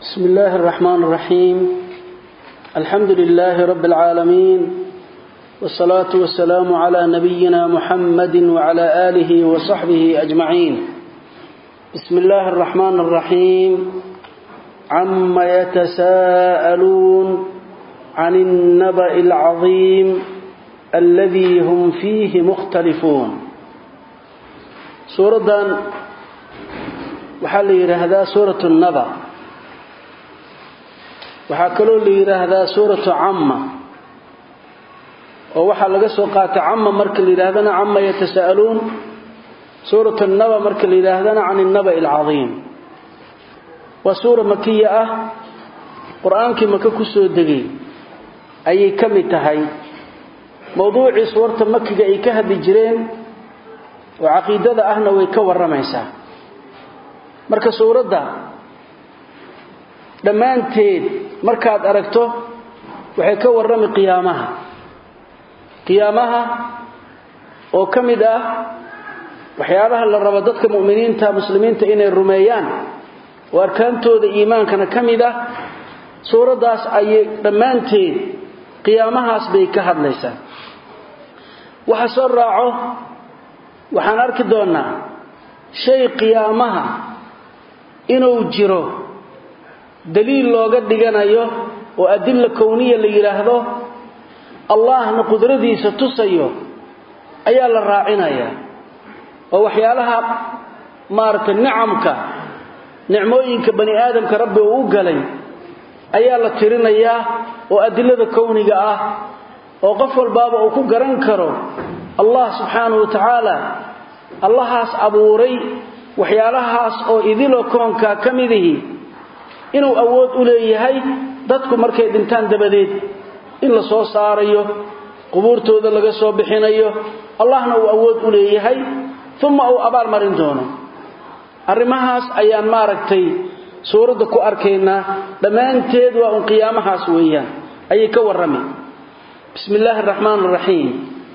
بسم الله الرحمن الرحيم الحمد لله رب العالمين والصلاة والسلام على نبينا محمد وعلى آله وصحبه أجمعين بسم الله الرحمن الرحيم عما يتساءلون عن النبأ العظيم الذي هم فيه مختلفون سورة waxaa la yidhaahdaa suuratu naba waxaa kaloo la yidhaahdaa suuratu camma oo waxaa laga soo qaatay camma marka la yidhaahdana cama yatasa'aluun suuratu naba marka la yidhaahdana can innaba'i alcadiim waa suura makiya ah qur-aankii maka ku soo degay ayay ka mid tahay mowduucii suurta makiga ay ka hadli jireen oo caqiidada ahna way ka warramaysaa marka suuradda dhammaanteed markaad aragto waxay ka warrami qiyaamaha qiyaamaha oo ka mid ah waxyaabaha la rabo dadka mu'miniinta muslimiinta inay rumeeyaan oo arkaantooda iimaankana ka mid ah suuraddaas ayay dhammaanteed qiyaamahaas bay ka hadlaysaa waxa soo raaco waxaan arki doonnaa shay qiyaamaha inuu jiro daliil looga dhiganayo oo adilla kowniya la yidhaahdo allahna qudradiisa tusayo ayaa la raacinayaa oo waxyaalaha maaragtay nicamka nicmooyinka bani aadamka rabbi uu u galay ayaa la tirinayaa oo adilada kowniga ah oo qof walbaaba uu ku garan karo allah subxaanahu wa tacaala allahaas abuuray waxyaalahaas oo idiloo koonkaa ka midihi inuu awood u leeyahay dadku markay dhintaan dabadeed in la soo saarayo qubuurtooda laga soo bixinayo allahna uu awood u leeyahay uma uu abaal marin doono arrimahaas ayaan maaragtay suuradda ku arkaynaa dhammaanteed waa un qiyaamahaas weeyaan ayay ka warrami bismi illaahi araxmaan araxiim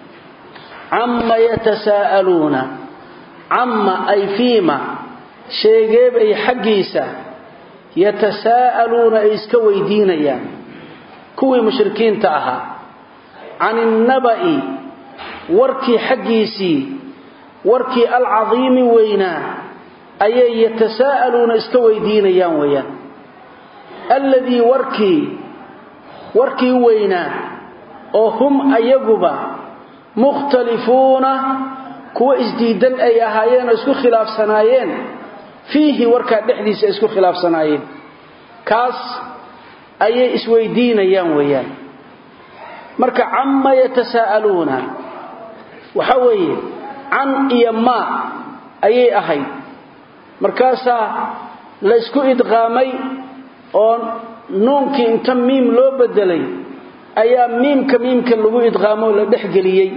cama yatasaa'aluuna camma ay fiima sheegeebay xaggiisa yatasaa'aluuna ay iska weydiinayaan kuwii mushrikiinta ahaa can innaba'i warkii xaggiisii warkii alcadiimi weynaa ayay yatasaa'aluuna iska weydiinayaan weeyaan alladii warkii warkii weynaa oo hum ayaguba mukhtalifuuna kuwa isdiidan ay ahaayeen oo isku khilaafsanaayeen fiihi warkaa dhexdiisa isku khilaafsanaayeen kaas ayay isweydiinayaan weeyaan marka camma yatasaa'aluuna waxa weeye can iyo maa ayay ahayd markaasaa la ysku idqaamay oo nuunkii inta miim loo bedelay ayaa miimka miimka lagu idqaamoo la dhexgeliyey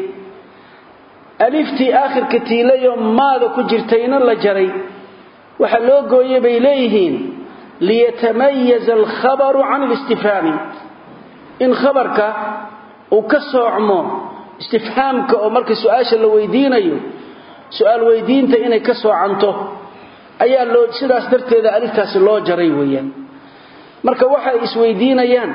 aliftii aakhirka tiilayoo maada ku jirtayna la jaray waxaa loo gooyey bay leeyihiin liyatamayaza alkhabaru can listifhaami in khabarka uu ka soocmo istifhaamka oo marka su-aasha la weydiinayo su-aal weydiinta inay ka soocanto ayaa loo sidaas darteeda aliftaasi loo jaray weeyaan marka waxay isweydiinayaan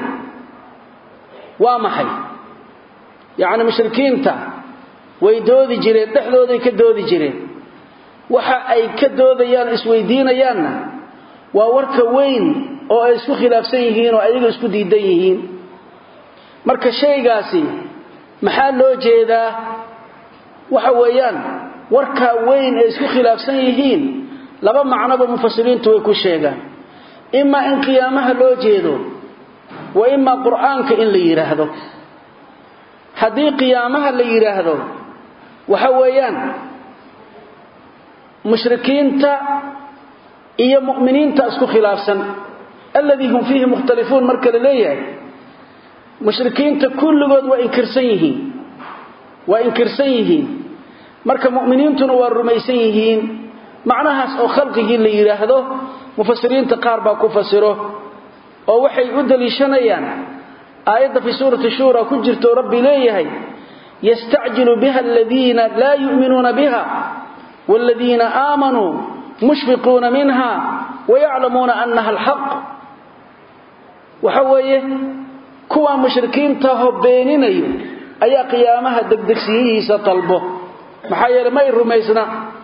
waa maxay yacni mushrikiinta way doodi jireen dhexdooday ka doodi jireen waxa ay ka doodayaan isweydiinayaanna waa warka weyn oo ay isku khilaafsan yihiin oo ayaga isku diidan yihiin marka shaygaasi maxaa loo jeedaa waxa weeyaan warkaa weyn ay isku khilaafsan yihiin laba macnoba mufasiriintu way ku sheegaan imaa in qiyaamaha loo jeedo wa imaa qur'aanka in la yidhaahdo haddii qiyaamaha la yidhaahdo waxa weeyaan mushrikiinta iyo mu'miniinta isku khilaafsan alladii hum fiihi mukhtalifuun marka la leeyahay mushrikiinta kulligood waa inkirsan yihiin waa inkirsan yihiin marka mu'miniintuna waa rumaysan yihiin macnahaas oo khalqigii la yidhaahdo mufasiriinta qaar baa ku fasiro oo waxay u daliishanayaan aayadda fii suurati shuura ku jirto rabbi leeyahay yastacjilu biha aladiina laa yu'minuuna biha waaladiina aamanuu mushfiquuna minha wayaclamuuna annaha alxaq waxa weeye kuwa mushrikiinta ho beeninayo ayaa qiyaamaha degdegsiyihiisa talbo maxaa yeelay ma ay rumaysna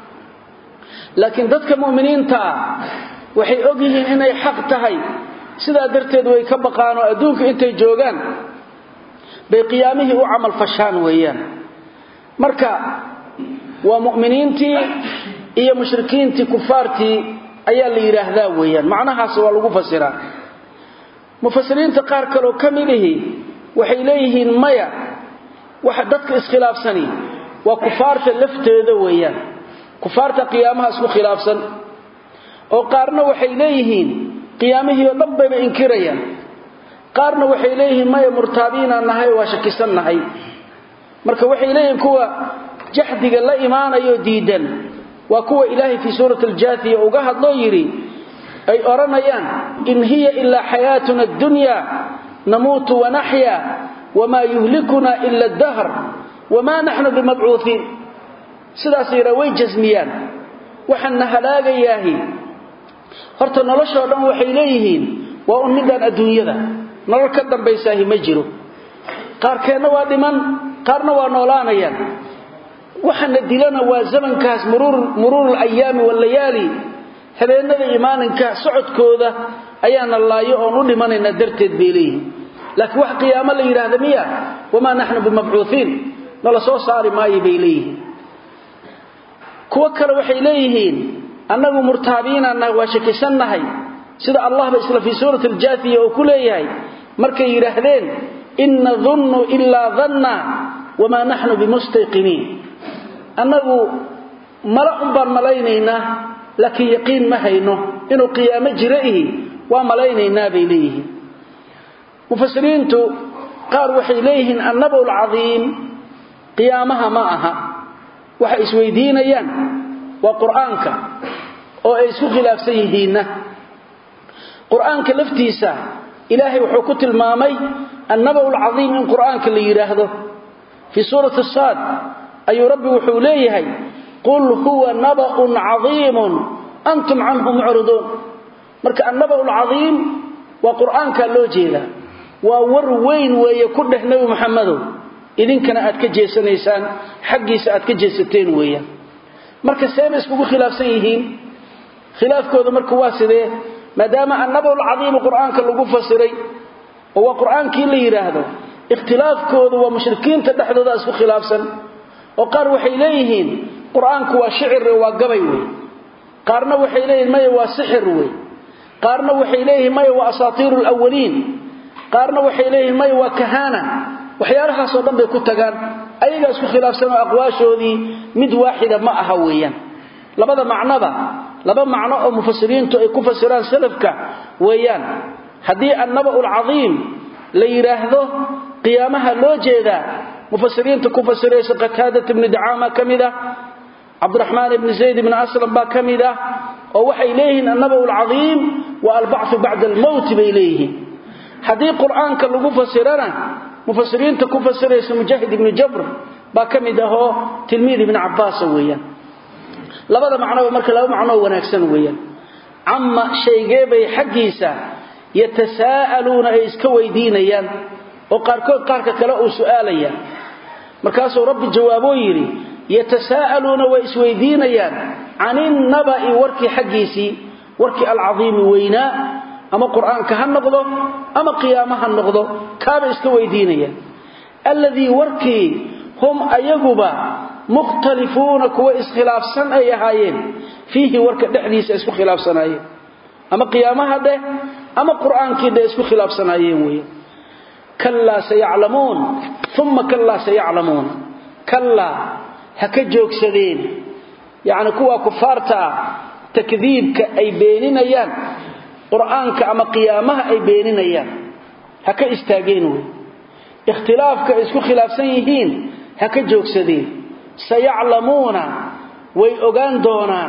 laakiin dadka mu'miniinta ah waxay og yihiin inay xaq tahay sidaa darteed way ka baqaan oo adduunka intay joogaan bay qiyaamihii u camal fashaan weeyaan marka waa mu'miniintii iyo mushrikiintii kufaartii ayaa la yidhaahdaa weeyaan macnahaas waa lagu fasiraa mufasiriinta qaar kaleoo ka mid ihi waxay leeyihiin maya waxa dadka iskhilaafsani waa kufaarta lafteeda weeyaan kufaarta qiyaamaha isku khilaafsan oo qaarna waxay leeyihiin qiyaamihii oo dhan bayba inkirayaan qaarna waxay leeyihiin maya murtaabiinaan nahay waa shakisan nahay marka waxay leeyihiin kuwa jaxdiga la imaanayo diidan waa kuwa ilaahay fii suurati aljaathiya uga hadloo yidhi ay odhanayaan in hiya ilaa xayaatuna addunya namuutu wanaxya wamaa yuhlikuna ila dahr wamaa naxnu bimabcuuiin sidaas yidhaa way jasmiyaan waxaanna halaagayaahi horta noloshoo dhan waxay leeyihiin waa un midaan adduunyada nolol ka dambaysaahi ma jiro qaarkeenna waa dhiman qaarna waa noolaanayaan waxana dilana waa zamankaas muruuru alayaami wallayaali habeenada iyo maalinka socodkooda ayaana laayo oon u dhimanaynaa darteed bay leeyihiin laakiin wax qiyaamo la yidhaahda miya wamaa naxnu bimabcuuiin nala soo saari maayo bay leeyihiin kuwo kale waxay leeyihiin annagu murtaabiinaannahay waa shakisannahay sida allahba isla fii suurati aljaathiya oo ku leeyahay markay yidhaahdeen in nadunnu ilaa danna wamaa naxnu bimustayqiniin annagu mala un baan malaynaynaa laakiin yaqiin ma hayno inuu qiyaamo jiro ihi waa malaynaynaa bay leeyihiin mufasiriintu qaar waxay leeyihiin annabaw lcadiim qiyaamaha ma aha waxay isweydiinayaan waa qur'aanka oo ay isku khilaafsan yihiinna qur'aanka laftiisa ilaahay wuxuu ku tilmaamay annabaw lcadiim in qur'aanka la yidhaahdo fii suurati saad ayuu rabbi wuxuu leeyahay qul huwa naba'un cadiimun antum canhu mucriduun marka annaba'u lcadiim waa qur'aankaa loo jeedaa waa war weyn weeye ku dheh nebi muxamedow idinkana aad ka jeesanaysaan xaggiisa aad ka jeesateen weeyaan marka seebay iskugu khilaafsan yihiin khilaafkooda marka waa sidee maadaama annaba'u lcadiimu qur'aanka lagu fasiray oo waa qur'aankii la yidhaahdo ikhtilaafkoodu waa mushrikiinta dhexdooda isku khilaafsan oo qaar waxay leeyihiin qur-aanku waa shicir waa gabay wey qaarna waxay leeyihiin maya waa sixir wey qaarna waxay leeyihiin maya waa asaatiiru lwaliin qaarna waxay leeyihiin maya waa kahana waxyaalahaasoo dhan bay ku tagaan ayagaa isku khilaafsan oo aqwaashoodii mid waaxida ma aha weeyaan labada macnoba laba macno oo mufasiriintu ay ku fasiraan salafka weeyaan haddii annaba'u lcadiim la yidhaahdo qiyaamaha loo jeedaa mufasiriinta ku fasiraysa qataadat ibni dacaama ka mid ah cabdiraxmaan ibni zayd ibni aslam baa ka mid ah oo waxay leeyihiin annaba'u lcadiim wa albachu bacda almowti bay leeyihiin haddii qur'aanka lagu fasirana mufasiriinta ku fasiraysa mujaahid ibni jabr baa ka mid ahoo tilmiid ibni cabbaasa weeyaan labada macnoba marka laba macnoo wanaagsan weeyaan cama shaygeebay xaggiisa yatasaa'aluuna ay iska weydiinayaan oo qaarkood qaarka kale uu su'aalaya markaasuu rabbi jawaaboo yidhi yatasaa'aluuna way isweydiinayaan caninnaba'i warkii xaggiisii warkii alcadiimi weynaa ama qur'aanka ha noqdo ama qiyaamo ha noqdo kaabay iska weydiinayaan alladii warkii hum ayaguba mukhtalifuuna kuwa iskhilaafsan ay ahaayeen fiihi warka dhexdiisa isku khilaafsanaayeen ama qiyaamaha dheh ama qur'aankii dheh isku khilaafsanaayeen weeye kallaa sayaclamuun uma kallaa sayaclamuuna kallaa ha ka joogsadeen yacni kuwa kufaarta ah takdiibka ay beeninayaan qur'aanka ama qiyaamaha ay beeninayaan ha ka istaageen wey ikhtilaafka ay isku khilaafsan yihiin ha ka joogsadeen sayaclamuuna way ogaan doonaan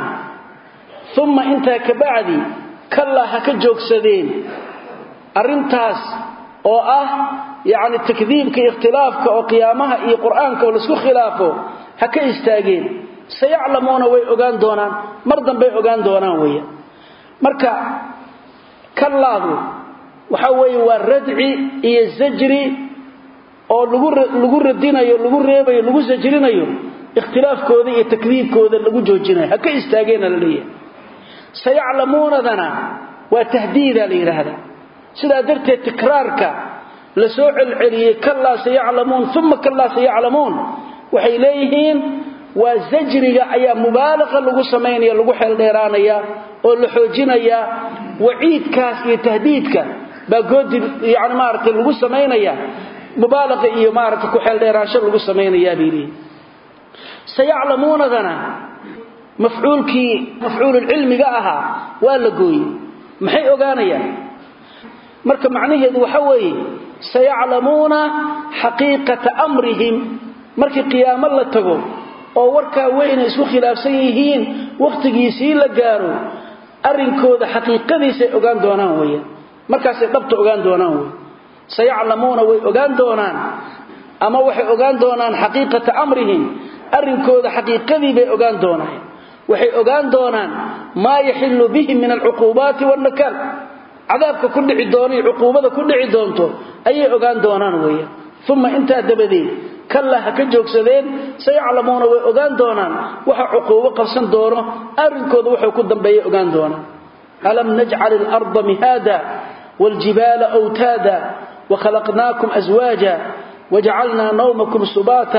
uma intaa ka bacdi kallaa ha ka joogsadeen arrintaas oo ah yacni takdiibka ikhtilaafka oo qiyaamaha iyo qur'aanka oo laisku khilaafo ha ka istaageen sayaclamuuna way ogaan doonaan mar dambay ogaan doonaan weya marka kallaadu waxa weeye waa radci iyo zajri oo lagu lagu radinayo lagu reebayo lagu sajrinayo ikhtilaafkooda iyo takdiibkooda lagu joojinayo ha ka istaageena la leeyahay sayaclamuunadana waa tahdiida la yidhaahdaa sidaa darteed tikraarka la soo celceliyey kallaa sayaclamuun uma kallaa sayaclamuun waxay leeyihiin waa zajriga ayaa mubaalaqa lagu samaynaya lagu xeeldheeraanaya oo la xoojinaya waciidkaas iyo tahdiidka baa goodi yani maaragtay lagu samaynaya mubaalaqa iyo maaragtay ku xeeldheeraansho lagu samaynayaa bay leeyihin sayaclamuunadana mafcuulkii mafcuululcilmiga ahaa waa la gooyey maxay ogaanayaan marka macnaheedu waxa weeye sayaclamuuna xaqiiqata amrihim markii qiyaamo la tago oo warkaa weynay isku khilaafsan yihiin wakhtigiisii la gaaro arrinkooda xaqiiqadiisay ogaan doonaan weeyaan markaasay dhabta ogaan doonaan wey sayaclamuuna way ogaan doonaan ama waxay ogaan doonaan xaqiiqata amrihim arrinkooda xaqiiqadii bay ogaan doonaan waxay ogaan doonaan maa yaxilu bihim min alcuquubaati wannakaal cadaabka ku dhici doona cuquubada ku dhici doonto ayay ogaan doonaan weeyaan uma intaa dabadeed kallaa ha ka joogsadeen sayaclamuuna way ogaan doonaan waxa cuquubo qabsan doono arrinkooda waxay ku dambeeya ogaan doonaan alam najcal ilarda mihaada waaljibaala wtaada wakhalaqnaakum aswaaja wajacalnaa nawmakum subaata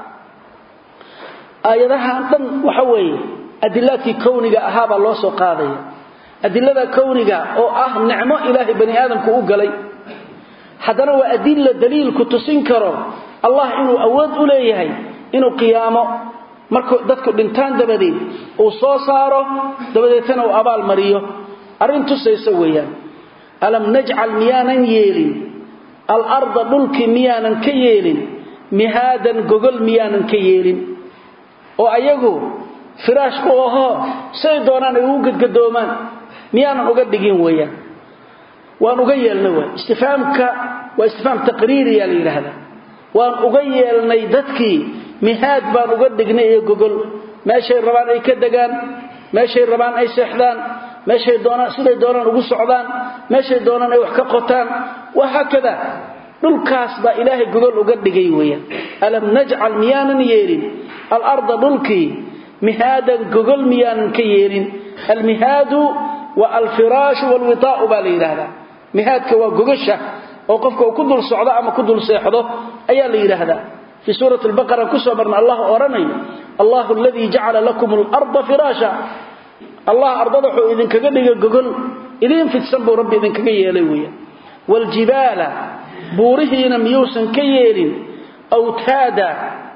aayadahan dhan waxa weeye adilaadkii kowniga ahaabaa loo soo qaadaya adilada kowniga oo ah nicmo ilaahay bani aadamku u galay haddana waa adilla daliilku tusin karo allah inuu awood u leeyahay inuu qiyaamo markuu dadku dhintaan dabadeed uu soo saaro dabadeetana uu abaal mariyo arrin tusaysa weeyaan alam najcal miyaanan yeelin alarda dhulkii miyaanan ka yeelin mihaadan gogol miyaanan ka yeelin oo ayagu firaash u ahoo say doonaan ay ugu gadgadoomaan miyaanan uga dhigin weeyaan waan uga yeelnay waay istifaamka waa istifaam taqriiriya la yidhaahdaa waan uga yeelnay dadkii mihaad baan uga dhignay iyo gogol meeshay rabaan ay ka degaan meeshay rabaan ay seexdaan meeshay doonaan siday doonaan ugu socdaan meeshay doonaan ay wax ka qotaan wahaakada dhulkaas baa ilaahay gogol uga dhigay weeyaan alam najcal miyaanan yeelin alarda dhulkii mihaadan gogol miyaanan ka yeelin almihaadu wa alfiraashu walwitaa'u baa la yidhaahdaa mihaadka waa gogasha oo qofka uu ku dul socdo ama ku dul seexdo ayaa la yidhaahdaa fii suurati albaqara kusoo marna allah odhanayo allahu aladii jacala lakum alarda firaasha allah ardada wuxuu idinkaga dhigay gogol idiin fidsan buu rabbi idinkaga yeelay weeyaan waaljibaala buurihiina miyuusan ka yeelin awtaada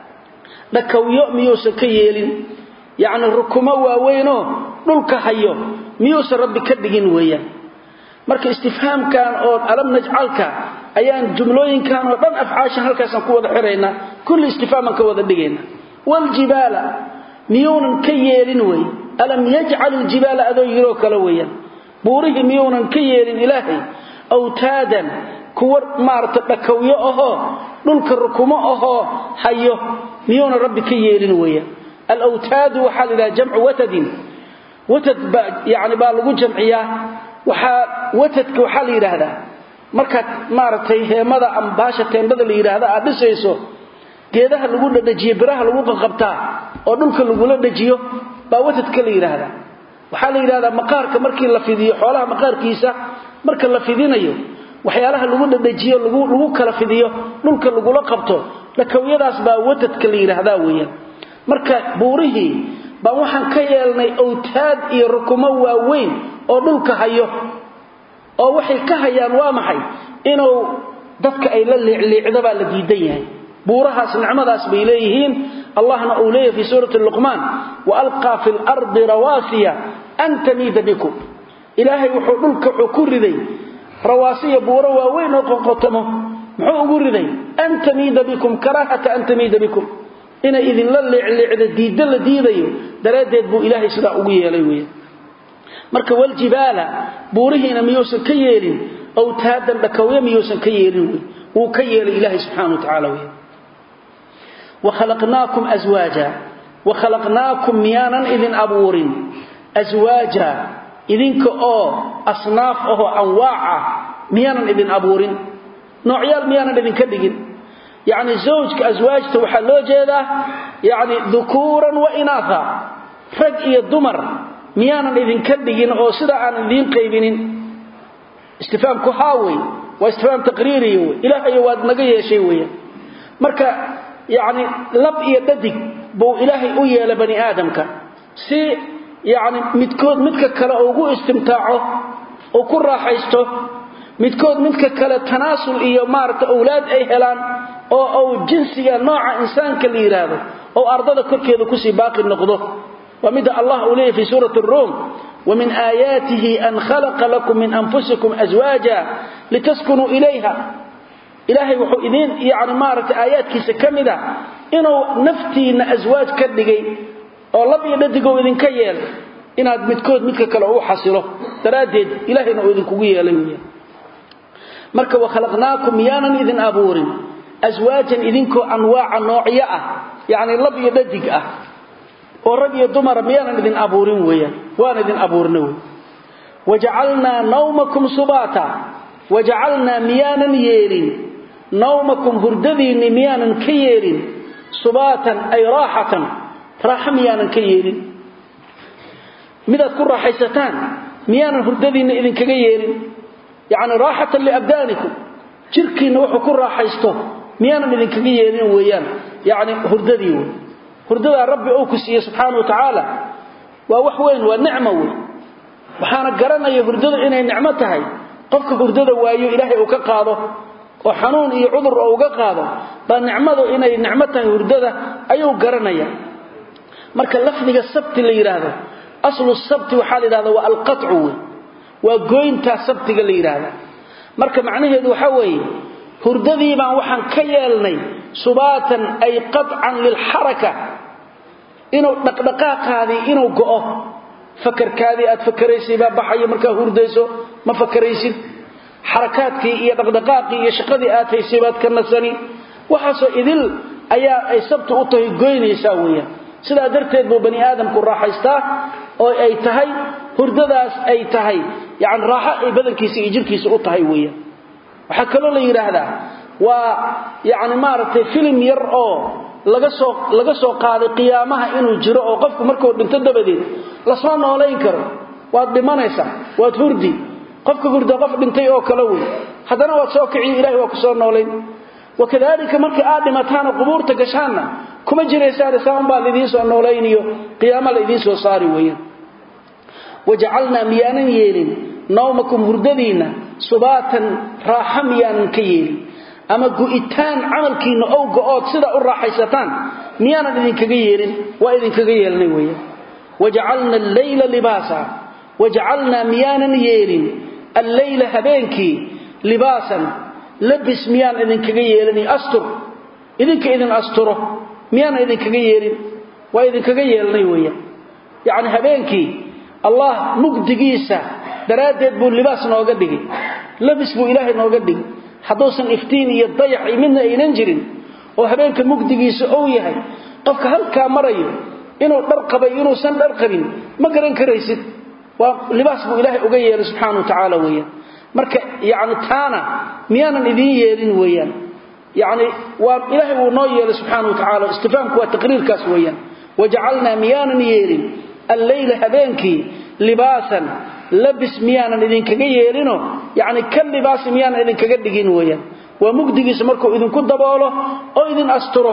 dhakawyo miyuusan ka yeelin yacni rukumo waaweynoo dhulka hayo miyuusan rabbi ka dhigin weeyaan marka istifhaamkan oo alam najcalka ayaan jumlooyinkan oo dhan afcaashan halkaasaan ku wada xiraynaa kulli istifhaaman ka wada dhigayna waaljibaala miyuunan ka yeelin wey alam yajcal iljibaala adoo yiroo kale weeyaan buurihii miyuunan ka yeelin ilaahay awtaadan kuwa maarata dhakawyo ahoo dhulka rukumo ahoo hayo miyuunan rabbi ka yeelin weeyaan alawtaadu waxaa la yidhaha jamcu watadin watad ba yani baa lagu jamciyaa waxaa watadka waxaa la yidhaahdaa markaad maaragtay heemada ama baasha teendhada la yidhaahda aad dhisayso geedaha lagu dhadhajiyo biraha lagu qaqabtaa oo dhulka lagula dhajiyo baa watadka la yidhaahdaa waxaa la yidhahdaa maqaarka markii la fidiyo xoolaha maqaarkiisa marka la fidinayo waxyaalaha lagu dhadhajiyo lagu kala fidiyo dhulka lagula qabto dhakawyadaas baa watadka la yidhaahdaa weeyaan marka buurihii baan waxaan ka yeelnay awtaad iyo rukumo waaweyn oo dhulka hayo oo waxay ka hayaan waa maxay inuu dadka ay la liicliicdo baa la diidan yahay buurahaas nicmadaas bay leeyihiin allahna uu leeyahay fii suurati luqmaan wa alqaa fi lardi rawaasiya an tamiida bikum ilaahay wuxuu dhulka wuxuu ku riday rawaasiya buuro waaweyn oo qoqotamo muxuu ugu riday an tamiida bikum karaahata an tamiida bikum inay idinla liicliicdo diiddo la diidayo daraaddeed buu ilaahay sidaa ugu yeelay weya marka waljibaala buurihiina miyuusan ka yeelin awtaadan dhakawyo miyuusan ka yeelin wey wuu ka yeelay ilaahay subxana wa tacaala wey wakhalaqnaakum aswaaja wakhalaqnaakum miyaanan idin abuurin aswaaja idinka oo asnaaf ahoo anwaac ah miyaanan idin abuurin noocyaal miyaanan idinka dhigin yacni zawjka aswaajta waxaa loo jeedaa yacni dukuuran wa inaatha rag iyo dumar miyaanan idinka dhigin oo sidaa aan idiin qaybinin istifaamku haa wey waa istifaam taqriiriya wey ilaahayo waad naga yeeshay weeyaan marka yacni lab iyo dhadig buu ilaahay u yeela bani aadamka si yacni midkood midka kale ugu istimtaaco uu ku raaxaysto midkood midka kale tanaasul iyo maaragta awlaad ay helaan oo uu jinsiga nooca insaanka la yidhaahdo oo ardada korkeeda kusii baaqi noqdo waa midda allah uu leeyahy fi suurati aruum ومن آياته أن خلق لكم من أنفسكم أزواجا لتسكنوا إليها إلهي وحو إذين يعني مارت آيات كيسا كمدا إنه نفتينا أزواج كدقي أو لب يددقوا إذن كيال إنه متكود متك كالعو حصله ترادد إلهي إنه إذن كوية لمية مركا وخلقناكم يانا إذن أبور أزواجا إذنكو أنواع نوعية يعني لب يددق oo rag iyo dumar miyaanan idin abuurin weeyaan waan idin abuurna wey wajacalnaa nawmakum subata wajacalnaa miyaanan yeelin nawmakum hurdadiinni miyaanan ka yeelin subaatan ay raaxatan raaxo miyaanan ka yeelin midaad ku raaxaysataan miyaanan hurdadiinna idinkaga yeelin yacni raaxatan liabdaanikum jirkiinna wuxuu ku raaxaysto miyaanan idinkaga yeelin weeyaan yacni hurdadii wey hurdadaa rabbi uu ku siiyey subxaana wa tacaala waa wax weyn waa nicmo wey waxaana garanaya hurdada inay nicmo tahay qofka hurdada waayo ilaahay uu ka qaado oo xanuun iyo cudur oo uga qaado baa nicmadu inay nicmo tahay hurdada ayuu garanaya marka lafdiga sabti la yidhaahdo aslu sabti waxaa la yidhahda waa alqacu wey waa goyntaa sabtiga la yidhaahda marka macnaheedu waxaa weeye hurdadii baan waxaan ka yeelnay subaatan ay qadcan lilxaraka inuu dhaqdhaqaaqaadii inuu go'o fakarkaadii aad fakaraysay baa baxaya markaa hurdayso ma fakaraysid xarakaadkii iyo dhaqdhaqaaqii iyo shaqadii aad haysay baad ka nasani waxaasoo idil ayaa ay sabti u tahay goynaysaa weeyaan sidaa darteed buu bani aadamku raaxaystaa oo ay tahay hurdadaas ay tahay yani raaxo ay badankiisa iyo jirkiisa u tahay weeyaan waxaa kaloo la yidhaahdaa waa yani maaragtay filim yar oo laga soo laga soo qaaday qiyaamaha inuu jiro oo qofku markuu dhinto dabadeed lasoo noolayn karo waad dhimanaysaa waad hurdi qofka hurda qof dhintay oo kale wey haddana waad soo kiciyo ilahay waa ku soo noolayn wakadalika markii aad dhimataana qubuurta gashaanna kuma jiraysaan saanbaa laidiin soo noolayniyo qiyaama la idiin soo saari weeyaan wajacalnaa miyaanan yeelin nawmakum hurdadiinna subaatan raaxa miyaanan ka yeelin ama gu'itaan camalkiinna ow go'ood sidaa u raaxaysataan miyaanan idinkaga yeelin waa idinkaga yeelnay weeyaan wajacalna alleyla libaasa wajacalnaa miyaanan yeelin alleyla habeenkii libaasan labis miyaan idinkaga yeelin astur idinka idin asturo miyaanan idinkaga yeelin waa idinkaga yeelnay weeyaan yacni habeenkii allah mugdigiisa daraaddeed buu libaas nooga dhigay labis buu ilaahay nooga dhigay hadduusan iftiin iyo dayac iyo midna aynan jirin oo habeenka mugdigiisa ou yahay qofka halkaa marayo inuu dhar qabay inuusan dhar qabin ma garan karaysid waa libaas buu ilaahay uga yeelay subxaana wa tacaala weeyaan marka yacni taana miyaanan idiin yeelin weeyaan yacni waa ilaahay wuu noo yeelay subxaana wa tacaala istifaamku waa taqriirkaas weeyaan wajacalnaa miyaanan yeelin alleyla habeenkii libaasan labis miyaanan idinkaga yeelino yacni ka libaasi miyaanan idinkaga dhigin weeyaan waa mugdigiisa markuu idinku daboolo oo idin asturo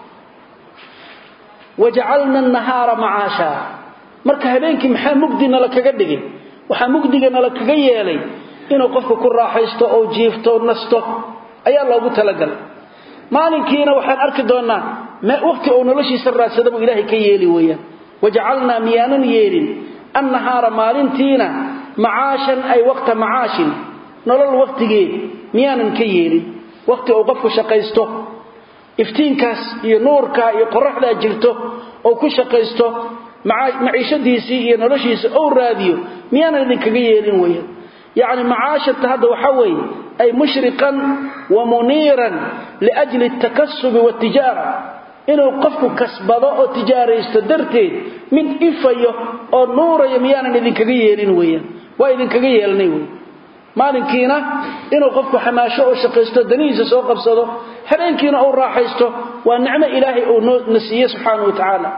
wajacalna annahaara macaasha marka habeenkii maxaa mugdi nala kaga dhigin waxaa mugdiga nala kaga yeelay inuu qofka ku raaxaysto oo jiifto nasto ayaa loogu talagalay maalinkiina waxaan arki doonnaa waqti uu noloshiisa raadsada buu ilaahay ka yeeli weeyaan wajacalnaa miyaanan yeelin annahaara maalintiina macaashan ay waqta macaashin nolol waqtigeed miyaanan ka yeelin waqti uu qofku shaqaysto iftiinkaas iyo nuurkaa iyo qoraxdaa jirto oo ku shaqaysto maciishadiisii iyo noloshiisa ou raadiyo miyaanan idinkaga yeelin weeyaan yacni macaashata hadda waxaa weeye ay mushriqan wa muniiran liajli altakasubi waatijaara inuu qofku kasbado oo tijaaraysto darteed mid ifayo oo nuurayo miyaanan idinkaga yeelin weeyaan waa idinkaga yeelnay wey maalinkiina inuu qofku xamaasho oo shaqaysto danihiisa soo qabsado habeenkiina uu raaxaysto waa nicmo ilaahay uu na siiye subxaanahu wa tacaala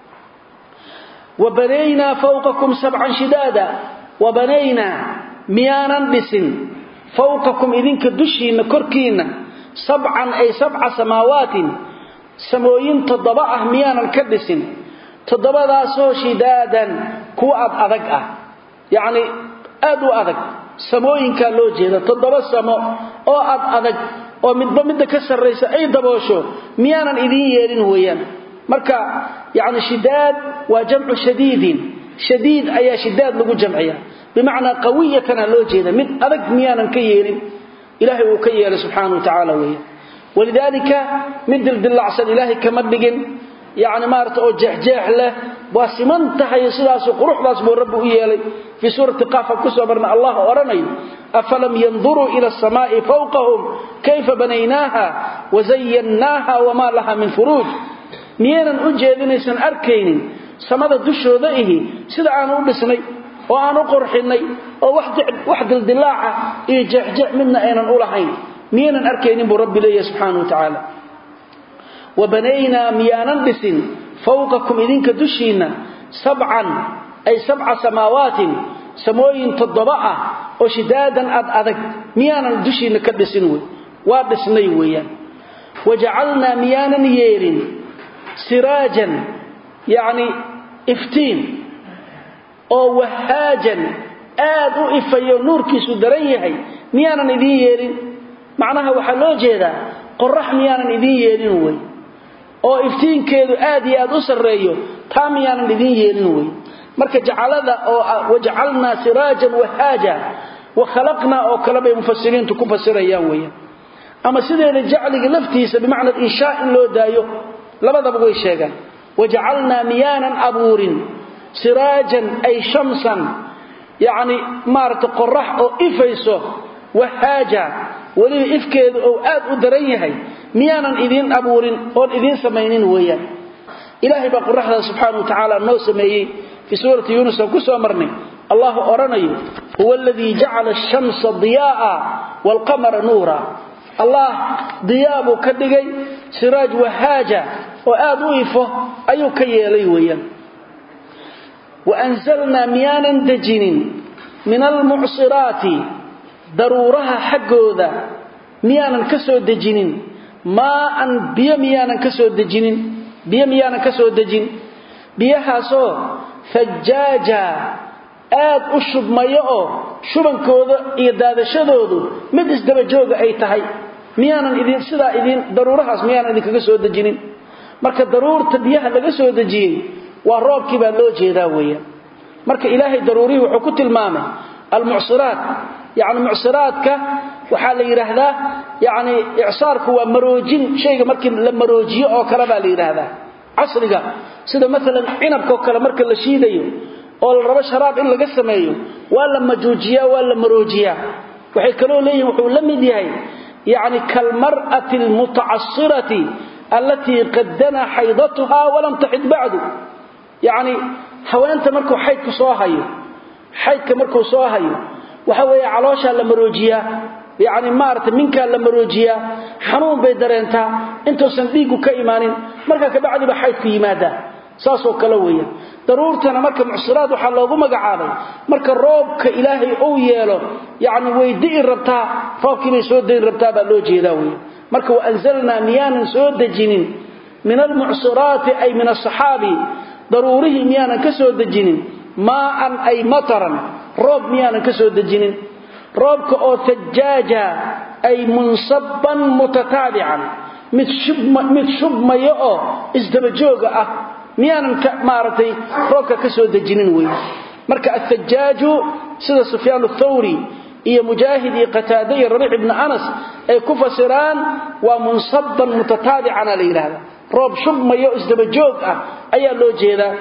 wabanaynaa fawqakum sabcan shidaada wabanaynaa miyaanan dhisin fawqakum idinka dushiinna korkiinna sabcan ay sabca samaawaatin samooyin toddoba ah miyaanan ka dhisin toddobadaasoo shidaadan kuwa ad adag ah yacni aad u adag samooyinkaa loo jeeda toddoba samo oo ad adag oo midba midda ka sarraysa ay daboosho miyaanan idiin yeelin weeyaan marka yacni shidaad waa jamcu shadiidin shadiid ayaa shidaad lagu jamciya bimacnaa qawiyatana loo jeeda mid adag miyaanan ka yeelin ilaahay uu ka yeelay subxaana wa tacaala weeyaan walidaalika mid dildillacsan ilaahay kama dhigin yacni maarata oo jeexjeex leh waa siman tahay sidaasu quruxdaas buu rabbi u yeelay fii suurati qaafan kusoo marna allah odhanayo afalam yanduruu ila asamaai fawqahum kayfa banaynaaha wazayannaaha wamaa laha min furuuj miyaynan u jeedinaysan arkaynin samada dushooda ihi sida aan u dhisnay oo aan u qurxinnay oo wax dildilaaca iyo jeexjeex midna aynan u lahayn miyaynan arkaynin buu rabbi leeyahay subxaana wa tacaala wabanaynaa miyaanan dhisin fawqakum idinka dushiinna sabcan ay sabca samaawaatin samooyin toddoba ah oo shidaadan ad adag miyaanan dushiinna ka dhisin wey waa dhisnay weeyaan wajacalnaa miyaanan yeelin siraajan yacni iftiin oo wahaajan aad u ifayo nuurkiisu daran yahay miyaanan idiin yeelin macnaha waxaa loo jeedaa qorax miyaanan idiin yeelin wey oo iftiinkeedu aad iyo aad u sarreeyo taa miyaanan idiin yeelin wey marka jacalada oo wajacalnaa siraajan wahaaja wa khalaqnaa oo kale bay mufasiriintu ku fasirayaan weeyaan ama sideeda jacliga laftiisa bimacna inshaa in loo daayo labadaba way sheegaan wajacalnaa miyaanan abuurin siraajan ay shamsan yacni maaragta qorax oo ifayso wahaaja weliba ifkeedu ou aad u daran yahay miyaanan idiin abuurin oon idiin samaynin weeyaan ilaahay baa qoraxdaa subxaana wa tacaala noo sameeyey fii suurati yuunus aan ku soo marnay allahu odhanayo huwa aladii jacala ashamsa diyaa'a waalqamara nuura allah diyaa buu ka dhigay siraaj wahaaja oo aad u ifo ayuu ka yeelay weeyaan waanzalnaa miyaanan dejinin min almucsiraati daruuraha xaggooda miyaanan ka soo dejinin maaan biyo miyaanan ka soo dejinin biyo miyaanan ka soo dejin biyahaasoo fajaaja aad u shubmayo oo shubankooda iyo daadashadoodu mid isdabajooga ay tahay miyaanan idin sidaa idin daruurahaas miyaanan idinkaga soo dejinin marka daruurta biyaha laga soo dejiyey waa roobkii baa loo jeedaa weeyaan marka ilaahay daruurihii wuxuu ku tilmaamay almucsiraat yacni mucsiraadka waxaa la yidhaahdaa yacni icsaarku waa maroojin shayga markii la maroojiyo oo kale baa la yidhaahdaa casriga sida maalan cinabka oo kale marka la shiidayo oo la rabo sharaab in laga sameeyo waa la majuujiyaa waa la maroojiyaa waxay kaloo leeyihin wuxuu la mid yahay yacni kalmar'ati almutacasirati allatii qaddana xaydatuha walam taxid bacdu yacni haweenta markuu xaydku soo hayo xaydka markuu soo hayo waxa weeye calooshaa la maroojiyaa yacni maaragtay minkaa la maroojiyaa xanuun bay dareentaa intuusan dhiiggu ka imaanin markaa kabacdiba xaydku yimaadaa saasoo kale weeyaan daruurtana marka mucsiraad waxaa loogu magacaabay marka roobka ilaahay uu yeelo yacni way di'i rabtaa roobkii bay soo dayn rabtaa baa loo jeedaa weya marka waanzalnaa miyaanan soo dejinin min almucsiraati ay min asaxaabi daruurihii miyaanan ka soo dejinin maaan ay mataran roob miyaanan ka soo dejinin roobka oo tajaaja ay munsabban mutataabican mid mid shubmayo oo isdabajooga ah miyaanan maaragtay roobka ka soo dejinin wey marka ahajaaju sida sufyaan athawri iyo mujaahid iyo qataade iyo rabiic ibni anas ay ku fasiraan waa munsabban mutataabicana la yidhaahda roob shubmayo isdabajoog ah ayaa loo jeedaa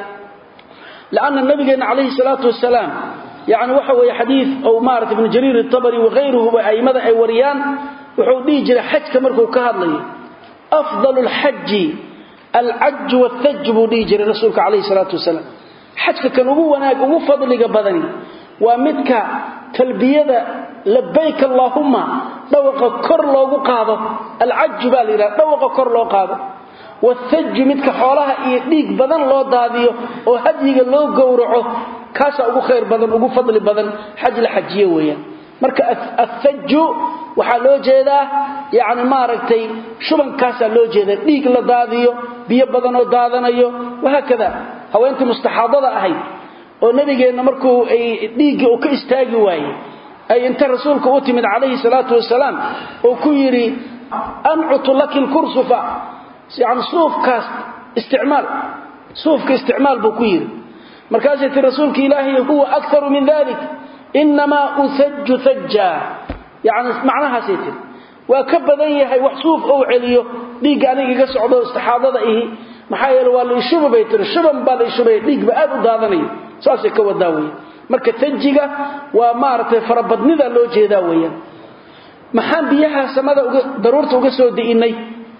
lanna nabigeenna calayhi salaatu wasalaam yani waxa weeye xadiid ou maarata ibnu jariir itabari wakhayruhuba a'immada ay wariyaan wuxuu dhihi jiray xajka markuu ka hadlayo afdalu lxaji alcaju wathaj buu dhihi jiray rasuulka calayhi salaatu wasalaam xajka kan ugu wanaag ugu fadliga badani waa midka talbiyada labayk allaahumma dhawaqa kor loogu qaado alcaju baa la yidhaha dhawaqa kor loo qaado wathaju midka xoolaha iyo dhiig badan loo daadiyo oo hadyiga loo gowraco kaasaa ugu khayr badan ugu fadli badan xaj la xajiye weeyaan marka athaju waxaa loo jeedaa yani maaragtay shubankaasaa loo jeedaa dhiig la daadiyo biyo badan oo daadanayo wahaakada haweentii mustaxaadada ahayd oo nabigeenna markuu ay dhiiggii uu ka istaagi waayey ay inta rasuulka u timid calayhi salaatu wasalaam oo ku yidhi ancutu laki lkursufa yani suufkaas isticmaal suufka isticmaal buu ku yidhi markaasay ti rasuulka ilaahay huwa akaru min dalik inamaa usaju sajja yani macnahaasay tiri waa ka badan yahay wax suuf ou celiyo dhiigga aniga iga socdo istixaadada ihi maxaa yeele waa la ishuba bay tiri shuban baa la ishubaya dhiigba aad u daadanayo saasay ka wadaa weya marka tajiga waa maaragtay farabadnida loo jeedaa weeyaan maxaan biyaha samada daruurta uga soo di'innay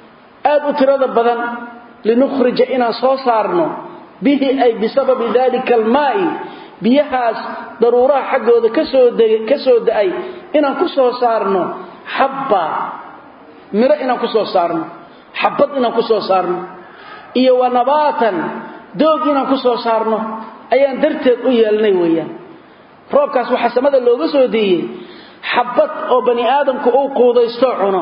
aad u tirada badan linukhrija inaan soo saarno bihi ay bisababi dalika almaa'i biyahaas daruuraha xaggooda ka soo da'ay inaan ku soo saarno xabba miro inaan ku soo saarno xabad inaan ku soo saarno iyo wa nabaatan doog inaan ku soo saarno ayaan darteed u yeelnay weeyaan roobkaas waxaa samada looga soo diiyey xabad oo bani aadamku uu quudaystoo cuno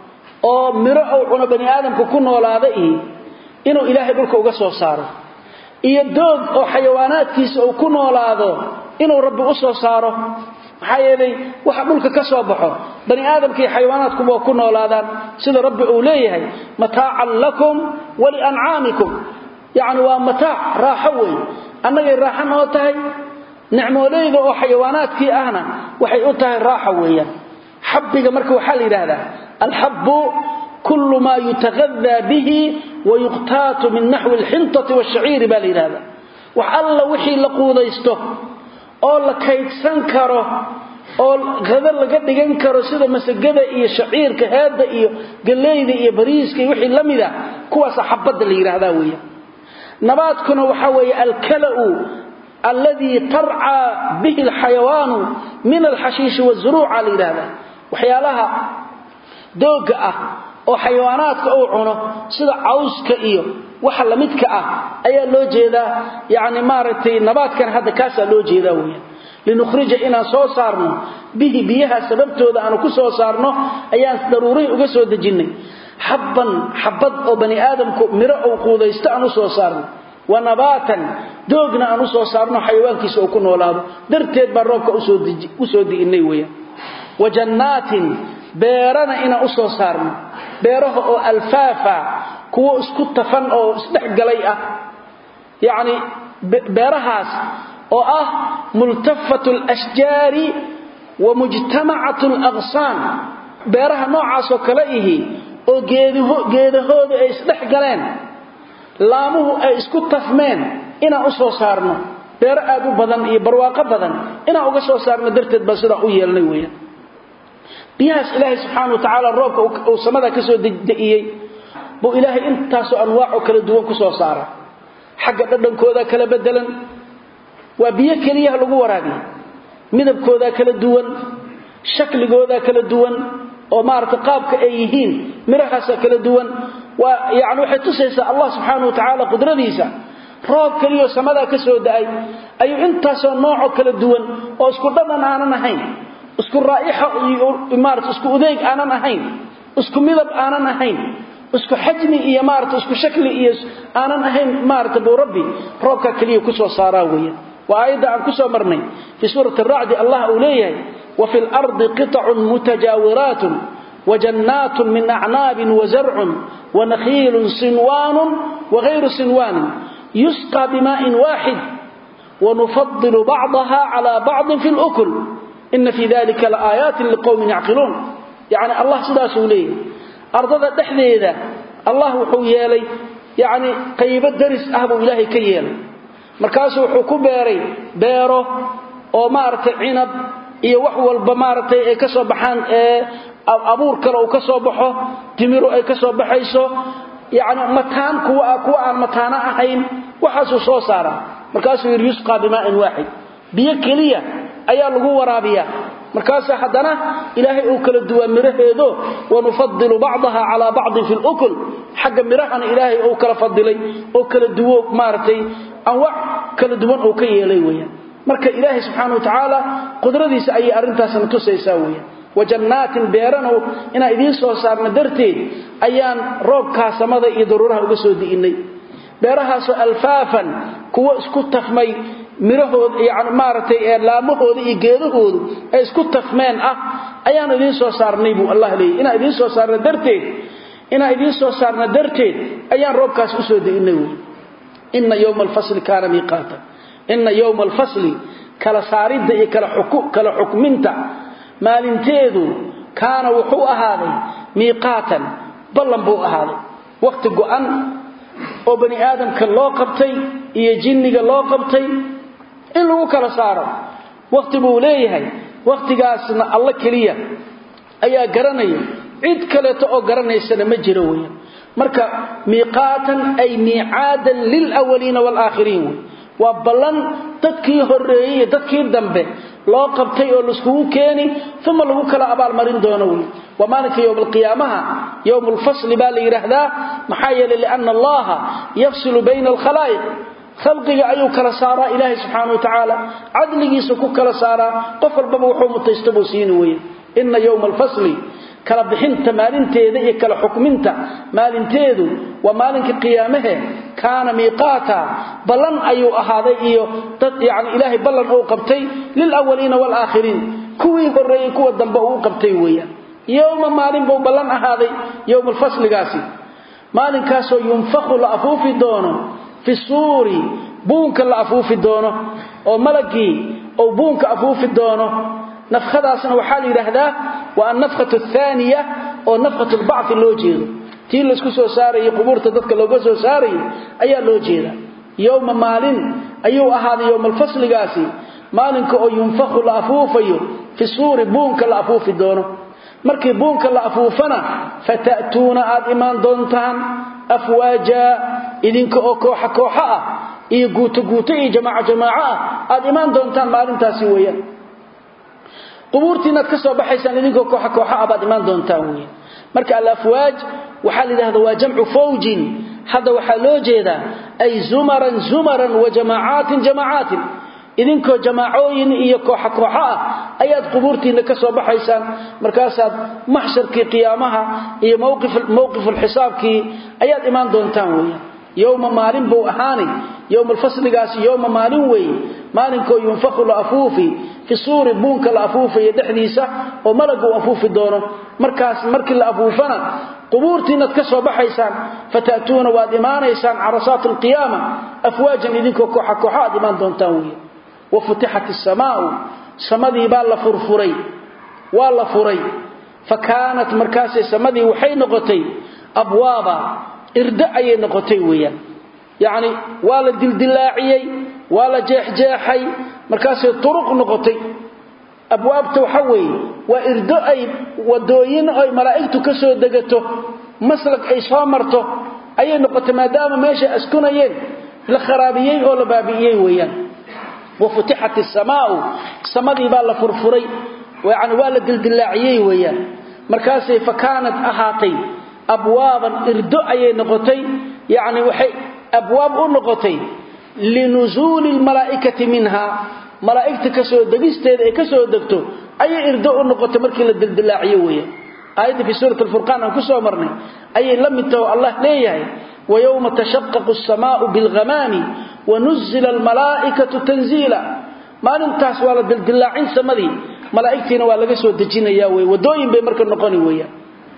oo miro uu cuno bani aadamku ku noolaada iyo inuu ilaahay dhulka uga soo saaro iyo doog oo xayawaanaadkiisa uu ku noolaado inuu rabbi u soo saaro maxaa yeelay waxa dhulka ka soo baxo bani aadamka iyo xayawaanaadkuba waa ku noolaadaan sida rabbi uu leeyahay mataacan lakum waliancaamikum yacni waa mataac raaxo wey annagay raaxo noo tahay nicmooleyda oo xayawaanaadkii ahna waxay u tahay raaxa weeyaan xabbiga marka waxaa la yidhaahdaa alxabbu kullu maa yutagadaa bihi wayuqtaatu min naxwi alxintati waashaciiri baa la yidhahdaa wax alla wixii la quudaysto oo la kaydsan karo oo hada laga dhigan karo sida masagada iyo shaciirka heedda iyo galleyda iyo bariiska iyo wixii la mida kuwaasa xabadda la yidhaahdaa weeyaan nabaadkuna waxaa weeye alkala'u alladii tarcaa bihi alxayawaanu min alxashiishi wazuruuca la yidhaahdaa waxyaalaha doogga ah oo xayawaanaadka uu cuno sida cawska iyo waxa lamidka ah ayaa loo jeedaa yani maaragtay nabaadkan hadda kaasaa loo jeedaa weeyaan linukhrija inaan soo saarno bihi biyaha sababtooda aanu ku soo saarno ayaan daruurihi uga soo dejinnay xabban xabad oo bani aadamku miro uu quudaysto aan u soo saarno wa nabaatan doogna aan u soo saarno xayawaankiisa uu ku noolaado darteed baan roobka u soo di'innay weeyaan wa jannaatin beerana inaan u soo saarno beeraha oo alfaafa kuwo isku tafan oo isdhexgalay ah yacni beerahaas oo ah multafatu alashjaari wa mujtamacatu alaqsaan beeraha noocaasoo kale ihi oo geedahooda ay isdhex galeen laamuhu ay isku tafmeen inaan u soo saarno beero aad u badan iyo barwaaqo badan inaan uga soo saarno darteed baa sidaa u yeelnay weeyaan biyahaas ilaahay subxaana wa tacaala roobka uu samada ka soo da'iyey buu ilaahay intaasoo anwaacoo kala duwan ku soo saara xagga dhadhankoodaa kala bedelan waa biyo keliyaha lagu waraabiya midabkoodaa kala duwan shakligoodaa kala duwan oo maarata qaabka ay yihiin mirahaasaa kala duwan waa yani waxay tusaysaa allah subxaana wa tacaala qudradiisa roob keliyoo samadaa ka soo da'ay ayuu intaasoo noocoo kala duwan oo isku dhadhan aanan ahayn isku raa'ixa maarata isku udeeg aanan ahayn isku midab aanan ahayn isku xajmi iyo maarata isku shakli iyo aanan ahayn maarata buu rabbi roobkaa keliya ku soo saaraa weeyaan waa aayadda aan ku soo marnay fii suurati aracdi allah uu leeyahay wa fi lardi qitacun mutajaawiraatun وجنات من أعناب وزرع ونخيل صنوان وغير صنوان يسقى بماء واحد ونفضل بعضها على بعض في الأكل إن في ذلك لآيات لقوم يعقلون يعني الله سداسه ليه أرض دحديدا الله وحويا لي يعني قيب الدرس أهب إلهي كيال مركاسه وحكو بيري بيره ومارت عنب iyo wax walba maaragtay ay ka soo baxaan ee abuur kale uu ka soo baxo timiru ay ka soo baxayso yani mataan kuwa kuwa aan mataana ahayn waxaasuu soo saaraa markaasuu yidhi yusqaa bimaa'in waaxid biyo keliya ayaa lagu waraabiyaa markaas haddana ilaahay uu kala duwaa miraheedo wanufadilu bacdaha calaa bacdin fi lukul xagga mirahana ilaahay uu kala fadilay oo kala duwo maaragtay anwac kala duwan uu ka yeelay weyaan marka ilaahay subxaana wa tacaala qudradiisa ayay arrintaasna tusaysaa weyaan wajannaatin beerana inaan idiin soo saarna darteed ayaan roobkaa samada iyo daruuraha uga soo di'innay beerahaasoo alfaafan kuwo isku tafmay mirahooda yani maaragtay ee laamahooda iyo geedahoodu ay isku tafmeen ah ayaan idiin soo saarnay buu allah leeyay inaan idiin soo saarna darteed inaan idiin soo saarna darteed ayaan roobkaas usoo di'innay wey ina yowma alfasli kaana miiqaata ina yowma alfasli kala saaridda iyo kala xukminta maalinteedu kaana wuxuu ahaaday miiqaatan ballan buu ahaaday wakhti go'an oo bani aadamka loo qabtay iyo jinniga loo qabtay in lagu kala saaro wakhti buu leeyahay wakhtigaasna alla keliya ayaa garanaya cid kaleeto oo garanaysana ma jiro weya marka miiqaatan ay miicaadan lilwaliina waalaakhiriin wey waa ballan dadkii horreeyey iyo dadkii dambe loo qabtay oo laiskugu keeni uma lagu kala abaalmarin doono wey waa maalinka yowm alqiyaamaha yowm lfasli baa la yidhaahdaa maxaa yeelay liana allaha yafsilu bayna alkhalaa'iq khalqiga ayuu kala saaraa ilaahay subxaana wa tacaala cadligiisa ku kala saaraa qof walbaba wuxuu mutaysta buu siini weye ina yowma alfasli kala bixinta maalinteeda iyo kala xukminta maalinteedu waa maalinka qiyaamahe kaana miiqaata ballan ayuu ahaaday iyo dad yani ilaahay ballan uu qabtay lilawaliina waalaakhiriin kuwii horreeyey kuwa dambe uu qabtay weeyaan yowma maalin buu ballan ahaaday yowma alfasligaasi maalinkaasoo yunfaku la afuufi doono fi suuri buunka la afuufi doono oo malagii ou buunka afuufi doono nafkhadaasna waxaa la yidhaahdaa waa annafkhatu athaaniya oo nafkhatu lbacfi loo jeedo tii laysku soo saarayay qubuurta dadka looga soo saarayay ayaa loo jeeda yowma maalin ayuu ahaaday yowma alfasligaasi maalinka oo yunfakhu la afuufayo fi suuri buunka la afuufi doono markii buunka la afuufana fata'tuuna aad imaan doontaan afwaaja idinka oo kooxa kooxo ah iyo guuto guuto iyo jamaaco jamaaco ah aad imaan doontaan maalintaasi weeyaan qubuurtiinaad ka soo baxaysaan idinkoo kooxa kooxa ah baad imaan doontaan weeyaan marka alafwaaj waxaa la yidhahda waa jamcu fawjin hadda waxaa loo jeedaa ay zumaran zumaran wa jamaacaatin jamaacaatin idinkoo jamaacooyin iyo kooxa kooxo ah ayaad qubuurtiinna ka soo baxaysaan markaasaad maxsharkii qiyaamaha iyo mowqifulxisaabkii ayaad imaan doontaan weeyaan yowma maalin buu ahaani yowma alfasligaasi yowma maalin weeye maalinkoo yunfaku la afuufi fi suuri buunka la afuufayo dhexdiisa oo malagu afuufi doono markaas markii la afuufana qubuurtiinaad ka soo baxaysaan fata'tuuna waad imaanaysaan carasaat alqiyaama afwaajan idinkoo kooxa kooxo aad imaan doontaan weeye wa futixat asamaau samadii baa la furfuray waa la furay fa kaanat markaasay samadii waxay noqotay abwaaba irdo ayay noqotay weeyaan yacni waa la dildilaaciyey waa la jeexjeexay markaasay turuq noqotay abwaabta waxa weeye waa irdo ay wadooyin ay malaa'igtu ka soo degato maslag ay soo marto ayay noqotay maadaama meesha askunayeen la kharaabiyey oo la baabi'iyey weeyaan wa futixat asamaau samadii baa la furfuray yani waa la dildilaaciyey weeyaan markaasay fa kaanat ahaatay abwaaban irdo ayay noqotay yacni waxay abwaab u noqotay linusuuli lmalaa'ikati minha malaa'igta ka soo degisteeda ay ka soo degto ayay irdo u noqotay markii la dildilaaciyo weeyaan aayadda fii suurati alfurqaan aan ku soo marnay ayay la mid taho allah leeyahay wayowma tashaqaqu asamaau bilghamaami wanuzila almalaa'ikatu tanziila maalintaas waa la dildilaacin samadii malaa'igtiina waa laga soo dejinaya wey wadooyin bay marka noqoni weeyaan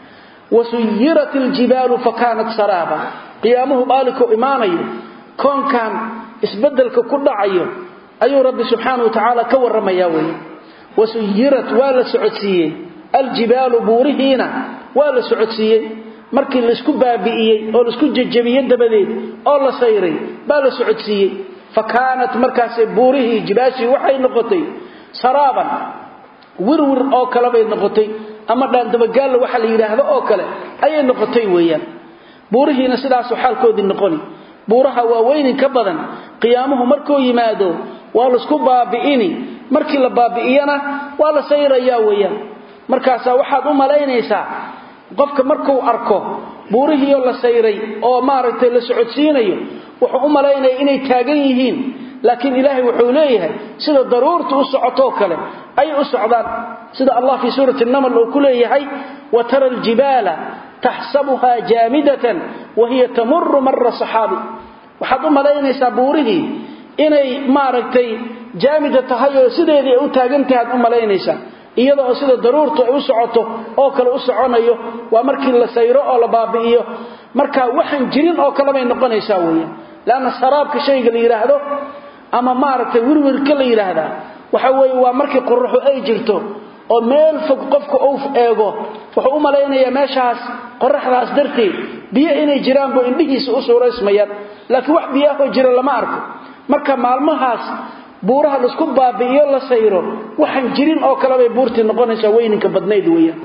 wasuyirat iljibaalu fakaanat saraaba qiyaamuhu maalinkou imaanayo koonkan isbedelka ku dhacayo ayuu rabbi subxaana wa tacaala ka warramayaa weeye wasuyirat waa la socodsiiyey aljibaalu buurihiina waa la socodsiiyey markii laisku baabi'iyey oo laisku jejabiyey dabadeed oo la sayray baa la socodsiiyey fa kaanat markaasee buurihii jibaashii waxay noqotay saraaban wirwir oo kale bay noqotay ama dhaandabagaalla waxa la yidhaahdo oo kale ayay noqotay weeyaan buurihiina sidaasuu xaalkoodii noqoni buuraha waa weynin ka badan qiyaamuhu markuu yimaado waa laisku baabi'ini markii la baabi'iyana waa la sayrayaa weeyaan markaasaa waxaad u malaynaysaa qofka markuu arko buurihiioo la sayray oo maaragtay la socodsiinayo wuxuu u malaynaya inay taagan yihiin laakiin ilaahay wuxuu leeyahay sida daruurta u socotoo kale ayay u socdaan sida allah fii suurati namal uu ku leeyahay wa tara aljibaala taxsabuhaa jaamidatan wa hiya tamuru mara saxaabi waxaad u malaynaysaa buurihii inay maaragtay jaamida tahay oo sideedii ay u taagan tahay aad u malaynaysaa iyada oo sida daruurtu ay u socoto oo kale u soconayo waa markii la sayro oo la baabi'iyo marka waxaan jirin oo kale bay noqonaysaa weeyaan laanna saraabka shayga la yidhaahdo ama maaragtay wirwirka la yidhaahdaa waxa weeye waa markii qoraxu ay jirto oo meel fog qofka uu eego wuxuu u malaynayaa meeshaas qoraxdaas darteed biyo inay jiraan buu indhihiisa u suuraysmayaan laakiin wax biyaahoo jira lama arko marka maalmahaas buuraha laisku baabi'iyo la sayro waxaan jirin oo kale bay buurtii noqonaysaa weyninka badnayd weeyaan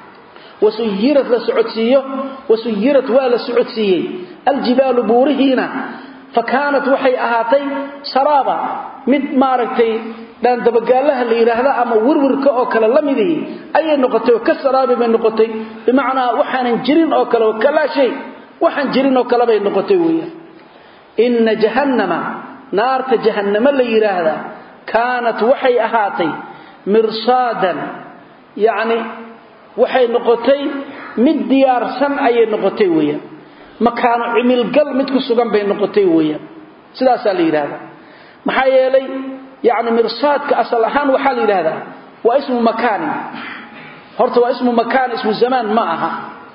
wasuyirad la socodsiiyo wasuyirad waa la socodsiiyey aljibaalu buurihiina fa kaanat waxay ahaatay saraaba mid maaragtay dhaandabagaalaha la yidhaahda ama wirwirka oo kale la midihii ayay noqotay oo ka saraabi bay noqotay bimacnaa waxaanan jirin oo kale kalaa shay waxaan jirin oo kale bay noqotay weeyaan inna jahannama naarta jahannamo la yidhaahdaa kaanat waxay ahaatay mirsaadan yacni waxay noqotay mid diyaarsan ayay noqotay weeyaan makaano cimilgal mid ku sugan bay noqotay weeyaan sidaasaa la yidhaahdaa maxaa yeelay yacni mirsaadka asal ahaan waxaa la yidhaahdaa waa ismu makaanin horta waa ismu makaan ismu zamaan ma aha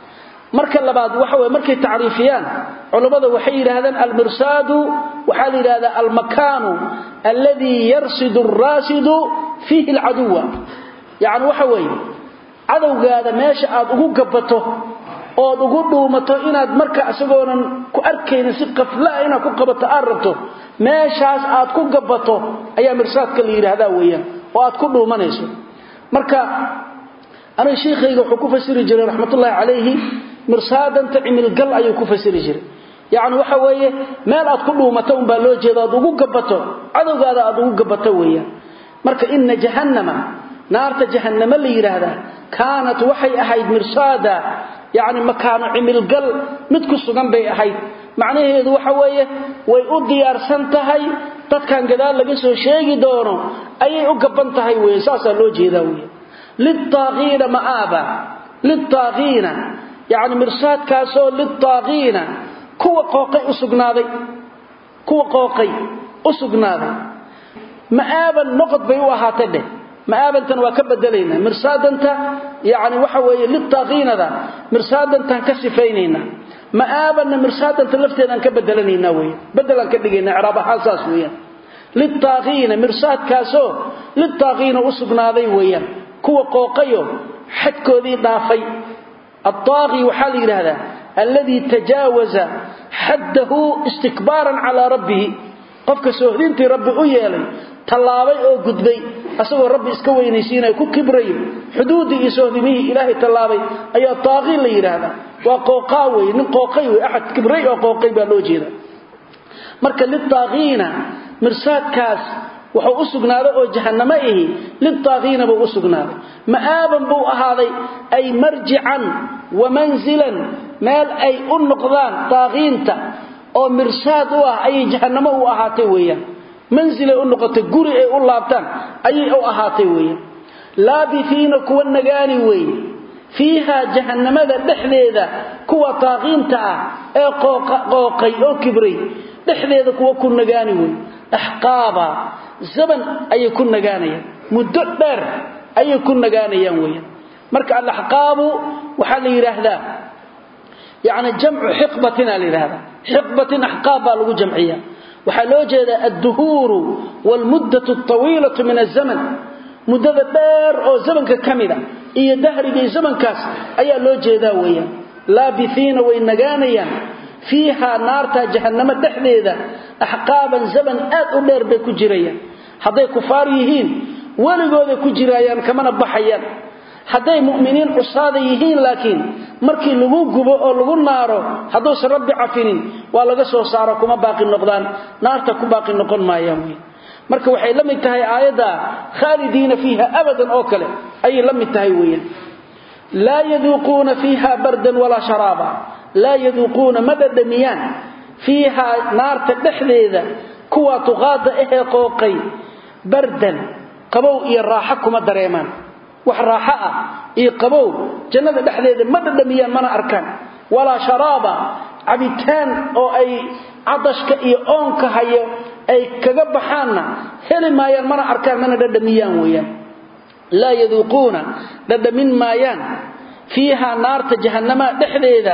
marka labaad waxa weye markay tacriifiyaan culammada waxay yidhaahdaan almirsaadu waxaa la yidhahdaa almakaanu alladii yarsidu araasidu fiihi alcaduwa yacni waxa weeye cadowgaada meesha aad ugu gabato ood ugu dhuumato inaad marka isagoonan ku arkaynin si qaflaa inaad ku qabato aad rabto meeshaas aad ku gabato ayaa mirsaadka la yidhaahdaa weeyaan oo aad ku dhuumanayso marka aniga shiikhayga wuxuu ku fasiri jiray raxmatullaahi calayhi mirsaadanta cimilgal ayuu ku fasiri jiray yacni waxa weeye meel aad ku dhuumato unbaa loo jeeda aad ugu gabato cadowgaada aad ugu gabato weeyaan marka ina jahannama naarta jahannamo la yidhaahdaa kaanat waxay ahayd mirsaada yacni makaano cimilgal mid ku sugan bay ahayd macnaheedu waxa weeye way u diyaarsan tahay dadkan gadaal laga soo sheegi doono ayay u gaban tahay weye saasaa loo jeedaa wey liltaaqiina ma'aaba liltaaqiina yacni mirsaadkaasoo liltaaqiina kuwa qooqay u sugnaaday kuwa qooqay u sugnaaday ma'aaban noqod bay u ahaatay dheh ma'aabantan waa ka bedelaynaa mirsaadanta yani waxa weeye litaaqiinada mirsaadantaan ka sifaynaynaa ma'aabanna mirsaadanta lafteedaan ka bedelanaynaa wey bedelaan ka dhigaynaa icraab ahaan saas weeyaan litaaqiina mirsaadkaasoo litaaqiina u sugnaaday weeyaan kuwa qooqayo xadkoodii dhaafay attaaqi waxaa la yidhaahdaa alladii tajaawaza xaddahu istikbaaran calaa rabbihi qofka soohdintii rabbi u yeelay tallaabay oo gudbay asagoo rabbi iska weynaysiinaya ku kibrayo xuduuddii iyo soohdimihii ilaahay tallaabay ayaa taaqii la yidhaahdaa waa qooqaa wey nin qooqay wey axad kibray oo qooqay baa loo jeeda marka litaaqiina mirsaadkaas wuxuu u sugnaaday oo jahannamo ihi litaaqiina buu u sugnaaday ma'aaban buu ahaaday ay marjican wa manzilan meel ay u noqdaan taaqiinta oo mirsaad u ah ayay jahannamo u ahaatay weeyaan manzilay u noqotay guri ay u laabtaan ayay u ahaatay weeyaan laabifiina kuwa nagaani weeye fiiha jahannamada dhexdeeda kuwa taaqiinta ah ee qooqay oo kibray dhexdeeda kuwa ku nagaani wey axqaaba zaman ayay ku nagaanayaan muddo dheer ayay ku nagaanayaan weeyaan marka alaxqaabu waxaa la yidhaahdaa yani jamcu xiqbatina la yidhahdaa xiqbatin axqaab baa lagu jamciya waxaa loo jeedaa adduhuuru waalmuddatu altawiilatu min azaman muddada dheer oo zamanka ka mida iyo dahrigii zamankaas ayaa loo jeedaa weeyaan laabihiina way nagaanayaan fiihaa naarta jahannamo dhexdeeda axqaaban zaman aad u dheer bay ku jirayaan hadday kufaar yihiin weligooday ku jiraayaan kamana baxayaan hadday mu'miniin cusaada yihiin laakiin markii lagu gubo oo lagu naaro hadduusan rabbi cafinin waa laga soo saaro kuma baaqi noqdaan naarta ku baaqi noqon maayaan wey marka waxay la mid tahay aayadda khaalidiina fiiha abadan oo kale ayay la mid tahay weeyaan laa yaduuquuna fiiha bardan walaa sharaaba laa yaduuquuna ma dhadhamiyaan fiihaa naarta dhexdeeda kuwaa tuqaada ahee qooqay bardan qabow iyo raaxo kuma dareemaan wax raaxo ah iyo qabow jannada dhexdeeda ma dhadhamiyaan mana arkaan walaa sharaaba cabitaan oo ay cadashka iyo oonka hayo ay kaga baxaanna heli maayaan mana arkaan mana dhadhamiyaan weeyaan laa yaduuquuna dhadhamin maayaan fiihaa naarta jahannama dhexdeeda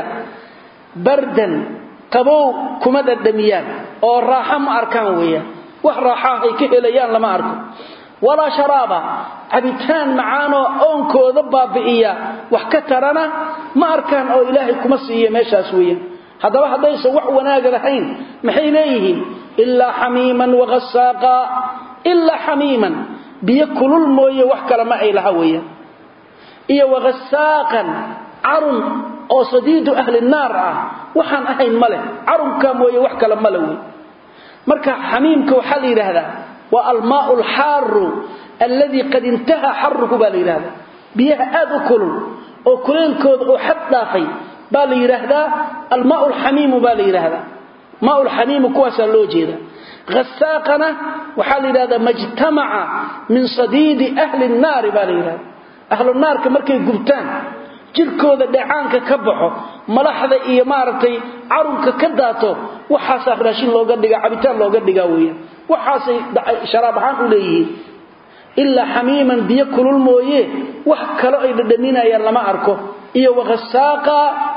bardan qabow kuma dhadhamiyaan oo raaxo ma arkaan weeyaan wax raaxaah ay ka helayaan lama arko walaa sharaaba cabitaan macaanoo oonkooda baabi'iya wax ka tarana ma arkaan oo ilaahay kuma siiya meeshaas weeyaan haddaba haddaysan wax wanaaga lahayn maxay leeyihiin ilaa xamiiman waghasaaqa ilaa xamiiman biyo kulul mooye wax kale ma ay laha weeyaan iyo waghasaaqan carun oo sadiidu ahli naar ah waxaan ahayn ma leh carunkaa mooye wax kale male wey marka xamiimka waxaa la yidhaahdaa waa almaau alxaaru alladii qad intaha xaruhu baa la yidhahdaa biyaha aad u kulul oo kuleelkooda oo xad dhaafay baa la yidhaahdaa almaau lxamiimu baa la yidhaahdaa maau lxamiimu kuwaasaa loo jeeda hasaaqana waxaa la yidhahdaa majtamaca min sadiidi ahli nnaari baa la yidhahdaa ahlu naarka markay gubtaan jirkooda dheecaanka ka baxo malaxda iyo maaragtay carunka ka daato waxaasaa raashin looga dhigaa cabitaan looga dhigaa weeyaan waxaasay sharaab ahaan u leeyihiin ilaa xamiiman biyo kulul mooye wax kalo ay dhadhaminayaan lama arko iyo wakhasaaqa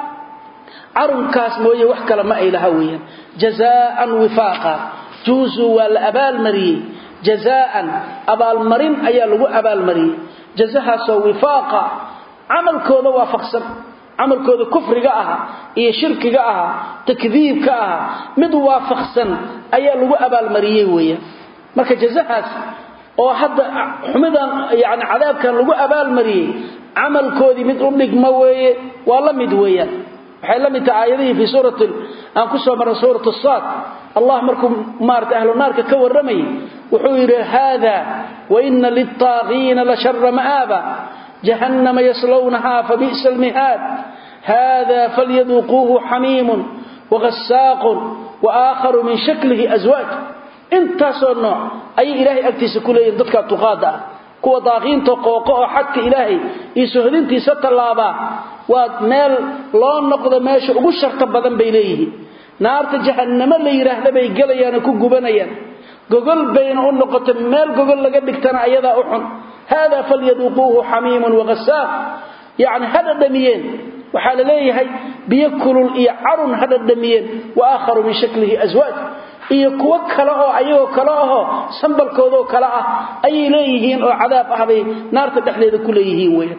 carunkaas mooye wax kale ma ay laha weeyaan jazaaan wifaaqa juuzuu waa la abaalmariyey jazaaan abaalmarin ayaa lagu abaalmariyey jazahaasoo wifaaqa camalkooda waafaqsan camalkooda kufriga aha iyo shirkiga aha takdiibka aha mid waafaqsan ayaa lagu abaalmariyey weeyaan marka jazahaas oo hadda xumidan yani cadaabkan lagu abaalmariyey camalkoodii mid u dhigma weeye waa la mid weeyaan waxay la mid tahay aayadihii fii suurati aan ku soo marnay suurat saad allah markuu maarata ahlu naarka ka warramayay wuxuu yidhi haada waina lilطaagiina la shara ma'aaba jahannama yaslownaha fabi'sa almihaad hada falyaduuquuhu xamiimun wahasaaqun waaakharu min shaklihi aswaaj intaasoo nooc ayay ilaahay agtiisa ku leeyihin dadka tuqaada ah kuwa daaqiinta qooqo oo xadka ilaahay iyo sohdintiisa tallaabaa waa meel loo noqdo meesha ugu sharta badan bay leeyihiin naarta jahannamo la yidhaahda bay gelayaanoo ku gubanayaan gogol bayna u noqota meel gogol laga dhigtana ayadaa u xun hada falyaduuquuhu xamiimun wahasaaq yacni ha dhadhamiyeen waxaa la leeyahay biyo kulul iyo carun ha dhadhamiyeen wa aakharu min shaklihi aswaaj iyo kuwo kale oo ayagoo kale ahoo sambalkoodoo kale ah ayay leeyihiin oo cadaab ah bay naarta dhexdeeda ku leeyihiin weeyaan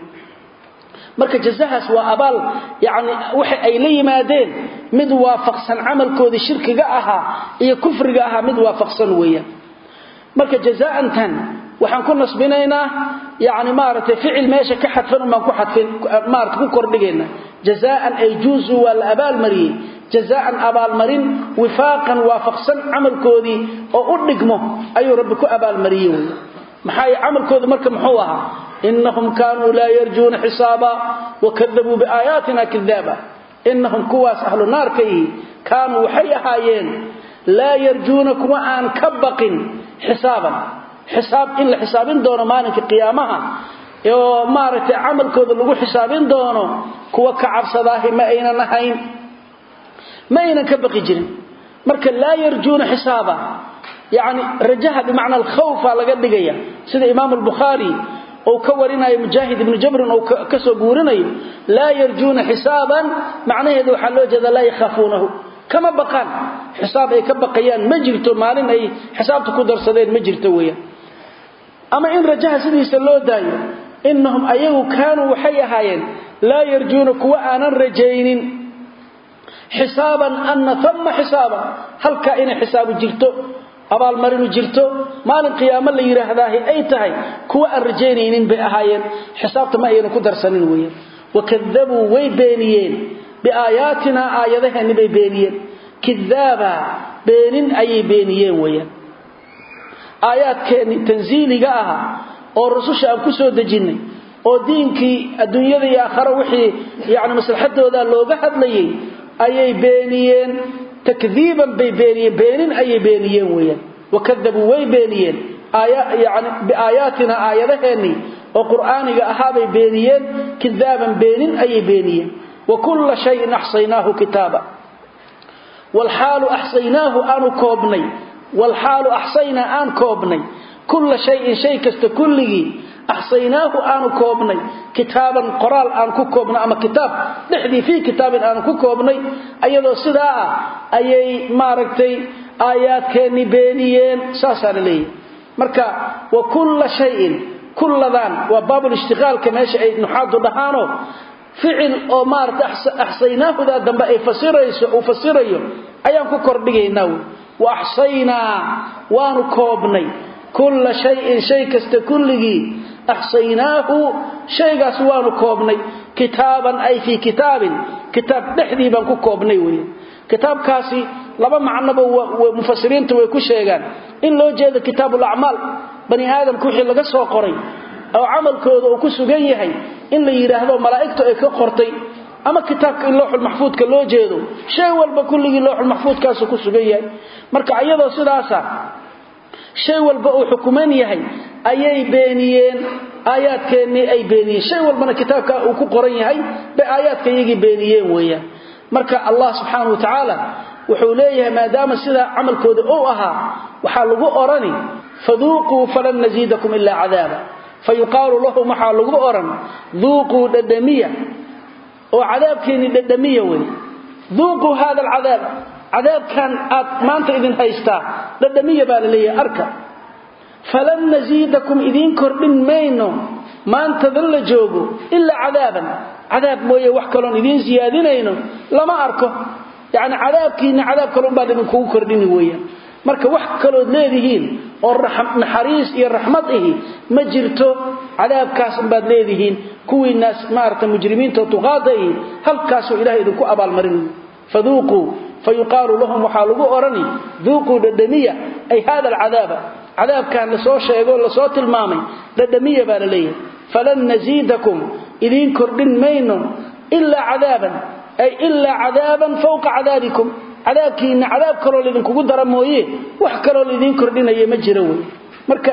marka jazahaas waa abaal yani waxa ay la yimaadeen mid waafaqsan camalkoodii shirkiga ahaa iyo kufriga ahaa mid waafaqsan weeyaan marka jazaantan waxaan ku nasbinaynaa yani maaragtay ficil meesha ka xadfan umbaan ku xadfin maarata ku kordhigayna jazaan ay juuzu waa la abaalmariyey jazaan abaalmarin wifaaqan waafaqsan camalkoodii oo u dhigmo ayuu rabbi ku abaalmariyey wey maxaa camalkoodu marka muxuu ahaa inahum kaanuu laa yarjuuna xisaaba wakadabuu biaayaatina kadaaba inahum kuwaas ahlu naarka ihi kaanuu waxay ahaayeen laa yarjuuna kuwa aan ka baqin xisaaban xisaab in la xisaabin doono maalinka qiyaamaha oo maaragtay camalkooda lagu xisaabin doono kuwa ka cabsadaahi ma aynan ahayn ma aynan ka baqi jirin marka laa yarjuuna xisaaba yani rajaha bimacna alkhawfa laga dhigaya sida imaam albukhaari ou ka warinayo mujaahid ibnu jabrin ou ka soo guurinayo laa yarjuuna xisaaban macnaheedu waxaa loo jeeda laa yakhaafuunahu kama baqaan xisaab ay ka baqayaan ma jirto maalin ay xisaabta ku darsadeen ma jirto weeyaan ama in rajaha sidiisa loo daayo inahum ayagu kaanuu waxay ahaayeen laa yarjuuna kuwa aanan rajaynin xisaaban ana ama xisaaban halkaa inay xisaabu jirto abaalmarinu jirto maalin qiyaamo la yidhaahdaahi ay tahay kuwa aan rajaynaynin bay ahaayeen xisaabta ma aynan ku darsanin weeyaan wakadabuu way beeniyeen biaayaatinaa aayadaheenni bay beeniyeen kidaaba beenin ayay beeniyeen weeyaan aayaadkeenni tansiiliga aha oo rususha aan ku soo dejinnay oo diinkii adduunyada iyo aakhare wixii yacni maslaxadooda looga hadlayay ayay beeniyeen takdiiban bay beeniyeen beenin ayay beeniyeen weeyaan wakadabuu way beeniyeen yani biaayaatina aayadaheennii oo qur'aaniga ahaabay beeniyeen kidaaban beenin ayay beeniyeen wa kulla shayin axsaynaahu kitaaba walxaalu axsaynaahu aanu koobnay walxaalu axsaynaa aan koobnay kulla shayin shay kasta kulligii axsaynaahu aanu koobnay kitaaban qoraal aan ku koobnay ama kitaab dhexdii fii kitaabin aanu ku koobnay ayadoo sidaa ah ayay maaragtay aayaadkeenni beeniyeen saasaa la leeyahy marka wa kulla shayin kulladan waa baabulishtiqaalka meesha ay nuxaadu dhahaano ficil oo maarata axsaynaahudaa dambe ay fasirayso uu fasirayo ayaan ku kordhigaynaa wey wa axsaynaa waanu koobnay kulla shayin shay kasta kulligii axsaynaahu shaygaas waanu koobnay kitaaban ay fii kitaabin kitaab dhexdii baan ku koobnay wey kitaabkaasi laba macnoba mufasiriinta way ku sheegaan in loo jeedo kitaabulacmaal bani aadamka wixii laga soo qoray oo camalkooda uu ku sugan yahay in la yidhaahdo malaa'igtu ay ka qortay ama kitaabka in looxulmaxfuudka loo jeedo shay walba kulligii looxulmaxfuudkaasu ku sugan yahay marka iyadoo sidaasa shay walba uu xukuman yahay ayay beeniyeen aayaadkeennii ay beeniyeen shay walbana kitaabka uu ku qoran yahay bay aayaadka iyagii beeniyeen weeyaan marka allah subxaana wa tacaala wuxuu leeyahay maadaama sidaa camalkooda uu ahaa waxaa lagu odhani faduuquu falan nasiidakum ilaa cadaaba fa yuqaalu lahum waxaa lagu odhan duuquu dhadhamiya oo cadaabkeenni dhadhamiya wey duuquu hada alcadaab cadaabkan aad maanta idin haystaa dhadhamiya baa la leeyahay arka falan nasiidakum idiin kordhin mayno maantadan la joogo ilaa cadaaban cadaab mooye wax kaloon idiin siyaadinayno lama arko yacni cadaabkiinna cadaab kaloon baan idinkugu kordhini weeyaan marka wax kalood leedihiin oo naxariis iyo raxmad ihi ma jirto cadaabkaas baad leedihiin kuwiinaas maarata mujrimiinta tuqaada ihi halkaasuu ilahay idinku abaalmarin faduuquu fayuqaalu lahum waxaa lagu odhani duuquu dhadhamiya ay hada alcadaaba cadaabkan lasoo sheegoo lasoo tilmaamay dhadhamiya baa la leeyahay falan nasiidakum idiin kordhin mayno ilaa cadaaban ay ilaa cadaaban fawqa cadaabikum cadaabkiinna cadaab kaloo laydinkugu dara mooye wax kaloo laydiin kordhinaya ma jiro wey marka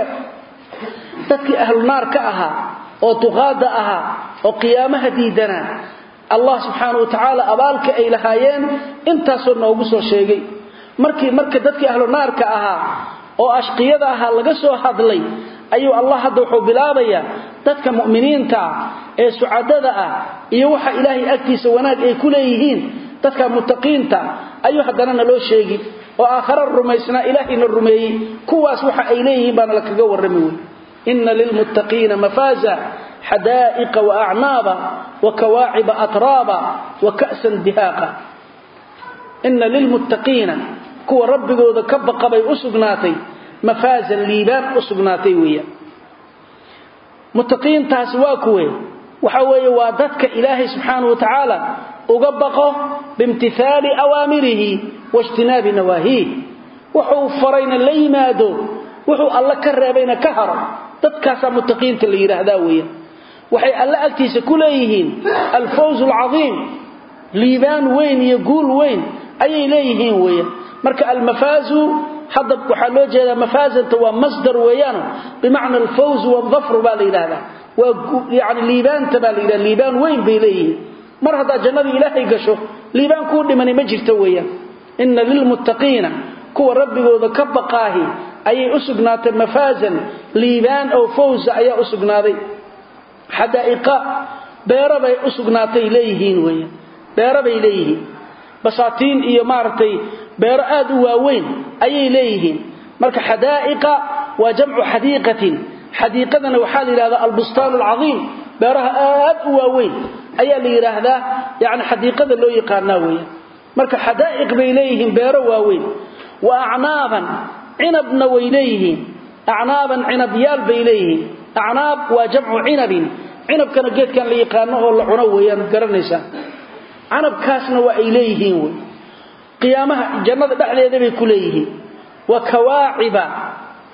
dadkii ahlu naar ka ahaa oo duqaada ahaa oo qiyaamaha diidanaa allah subxaana wa tacaala abaalka ay lahaayeen intaasoo noogu soo sheegay markii marka dadkii ahlu naarka ahaa oo ashqiyada ahaa laga soo hadlay ayuu allah hadda wuxuu bilaabayaa dadka mu'miniinta ah ee sucadada ah iyo waxa ilaahay agtiisa wanaag ay ku leeyihiin dadka muttaqiinta ayuu haddana naloo sheegi oo aakhara rumaysnaa ilaahayna rumeeyey kuwaas waxa ay leeyihiin baana la kaga warrami wey inna lilmuttaqiina mafaaza xadaa'iqa wa acnaaba wa kawaaciba atraaba wa ka'san dihaaqa inna lilmuttaqiina kuwa rabbigooda ka baqabay u sugnaatay mafaazan liibaan u sugnaatay weeyaan muttaqiintaasi waa kuwe waxa weeye waa dadka ilaahay subxaanahu wa tacaala uga baqo biimtihaali awaamirihi waijtinaabi nawaahiih wuxuu farayna la yimaado wuxuu alla ka reebayna ka haro dadkaasaa muttaqiinta la yidhaahdaa weeyaan waxay alla agtiisa ku leeyihiin alfawz alcadiim liibaan weyn iyo guul weyn ayay leeyihiin weeyaan marka almafaazu hadda waxaa loo jeedaa mafaazanta waa masdar weeyaan bimacna alfawz waldafru baa la yidhaahdaa waa yani liibaanta baa la yidhahda liibaan weyn bay leeyihiin mar haddaad jannadii ilaahay gasho liibaan kuu dhimani ma jirto weeyaan inna lilmuttaqiina kuwa rabbigooda ka baqaahi ayay u sugnaatay mafaazan liibaan oo fawza ayaa u sugnaaday xadaa'iqa beero bay u sugnaatay leeyihiin weeyaan beero bay leeyihiin basaatiin iyo maaragtay beero aad u waaweyn ayay leeyihiin marka xadaa'iqa waa jamcu xadiiqatin xadiiqadana waxaa la yidhahdaa albustaan alcadiim beeraha aad u waaweyn ayaa la yidhaahdaa yani xadiiqada loo yaqaanaa weeyaan marka xadaa'iq bay leeyihiin beero waaweyn wa acnaaban cinabna way leeyihiin acnaaban cinabyaal bay leeyihiin acnaab waa jamcu cinabin cinabkana geedkan la yaqaano oo la cuno weeyaan garanaysaa canabkaasna waa ay leeyihiin wey qiyaamaha jannada dhexdeeda bay ku leeyihiin wa kawaaciba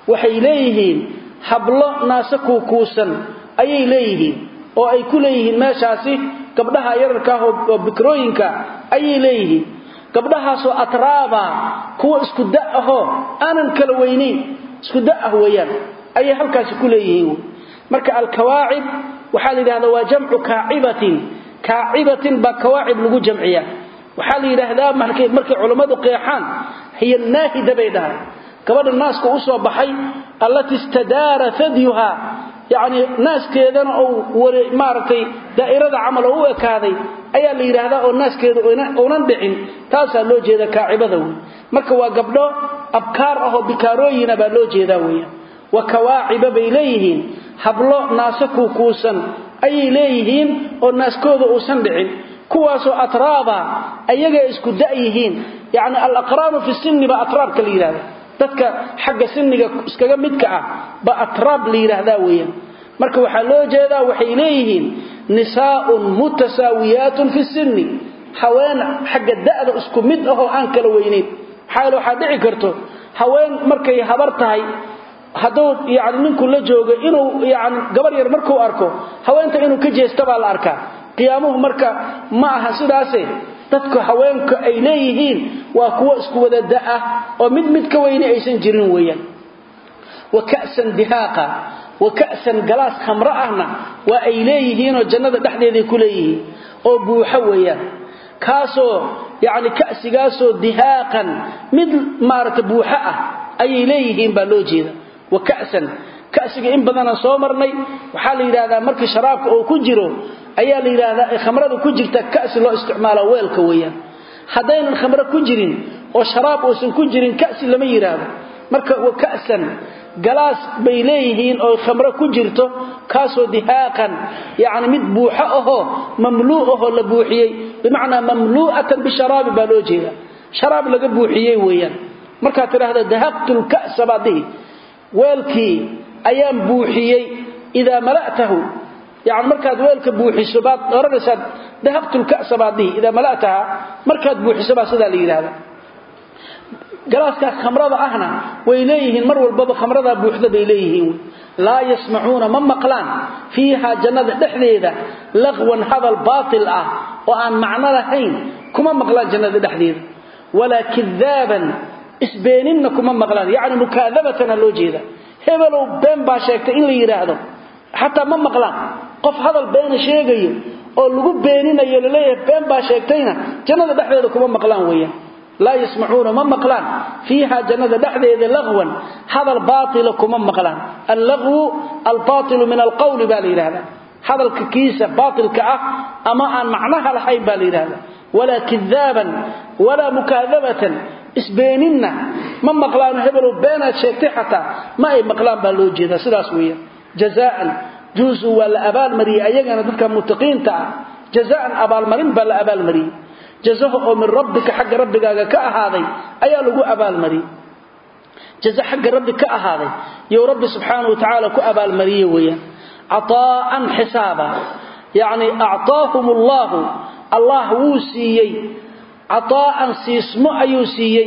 waxay leeyihiin hablo naase kuukuusan ayay leeyihiin oo ay ku leeyihiin meeshaasi gabdhaha yararka ah oo bikrooyinka ayay leeyihiin gabdhahaasoo atraaba kuwa isku da ahoo aanan kala weynayn isku da ah weeyaan ayay halkaasi ku leeyihiin marka alkawaacib waxaa la yidhahdaa waa jamcu kaacibatin kaacibatin baa kawaacib lagu jamciya waxaa la yidhaahdaa markay culammadu qeexaan hiya naahida bay dhahaan gabadha naaska u soo baxay allati istadaara fadyuha yacni naaskeedana ou maaragtay daa'irada camal oo u ekaaday ayaa la yidhaahdaa oo naaskeeda uunan dhicin taasaa loo jeeda kaacibada wey marka waa gabdho abkaar ahoo bikaarooyina baa loo jeedaa weeyaan wa kawaaciba bay leeyihiin hablo naase kuukuusan ayay leeyihiin oo naaskooda uusan dhicin kuwaasoo atraaba ayaga isku da'yihiin yacni alaqraanu fi sinni baa atraabka la yidhahda dadka xagga sinniga iskaga midka ah ba atraab la yidhaahdaa weeyaan marka waxaa loo jeedaa waxay leeyihiin nisaa'un mutasaawiyaatun fi sinni haween xagga da'da isku mid ahoo aan kala weynayn maxaa yeele waxaa dhici karto haween markay habar tahay hadduu yani ninku la joogo inuu yani gabar yar markuu arko haweenta inuu ka jeesta baa la arkaa qiyaamuhu marka ma aha sidaase dadku haweenku ay leeyihiin waa kuwo isku wada da'ah oo mid mid ka weyni aysan jirin weeyaan wa ka'san dihaaqa wa ka'san galaas khamro ahna waa ay leeyihiinoo jannada dhexdeeday ku leeyihiin oo buuxo weeyaan kaasoo yacni ka'sigaasoo dihaaqan mid maaragta buuxo ah ayay leeyihiin baa loo jeeda wa ka'san ka'siga in badanaan soo marnay waxaa la yidhahdaa markii sharaabka uu ku jiro ayaa la yidhaahdaa ay khamrada ku jirta ka'si loo isticmaala weelka weeyaan haddaynan khamro ku jirin oo sharaab uusan ku jirin ka'si lama yidhaahdo marka wa ka'san galaas bay leeyihiin oo khamro ku jirto kaasoo dihaaqan yacni mid buuxo ahoo mamluu ahoo la buuxiyey bimacnaa mamluu'atan bisharaabi baa loo jeeda sharaab laga buuxiyey weeyaan markaad tidhaahda dahaqtu lka'sa baad dhihi weelkii ayaan buuxiyey idaa mala'tahu yani markaad weelka buuxiso baad oranaysaa dahaqtu lka'sa baad dhihi idaa mala'taha markaad buuxiso baa sidaa la yidhahda galaaskaas khamrada ahna way leeyihiin mar walbaba khamradaa buuxda bay leeyihiin laa yasmacuuna ma maqlaan fiihaa jannada dhexdeeda laqwan hadal baatil ah oo aan macno lahayn kuma maqlaan jannada dhexdeeda walaa kidaaban isbeeninna kuma maqlaan yacni mukaadabatana loo jeeda hebelow been baa sheegtay in la yidhaahdo xataa ma maqlaan qof hadal beena sheegayo oo lagu beeninayo laleeyahay been baa sheegtayna jannada dhexdeeda kuma maqlaan weeyaan laa yasmacuuna ma maqlaan fiiha jannada dhexdeeda laqwan hadal baaila kuma maqlaan allaqwu albaailu min alqawli baa la yidhahdaa hadalka kiisa baailka ah ama aan macnaha lahayn baa la yidhahda walaa kidaaban walaa mukaadabatan isbeeninna ma maqlaano hebelow beenaad sheegtay xataa ma ay maqlaan baa loo jeedaa sidaas weeyaan jazaan juusu waa la abaalmariyey ayagana dadka mutaqiinta ah jazaan abaalmarin baa la abaalmariyey jazaha oo min rabbika xagga rabbigaaga ka ahaaday ayaa lagu abaalmariyey jaza xagga rabbi ka ahaaday you rabbi subxaanahu watacaala ku abaalmariyey weeyaan cataa'an xisaaba yacni actaahum allaahu allah wuu siiyey cataa'an siismo ayuu siiyey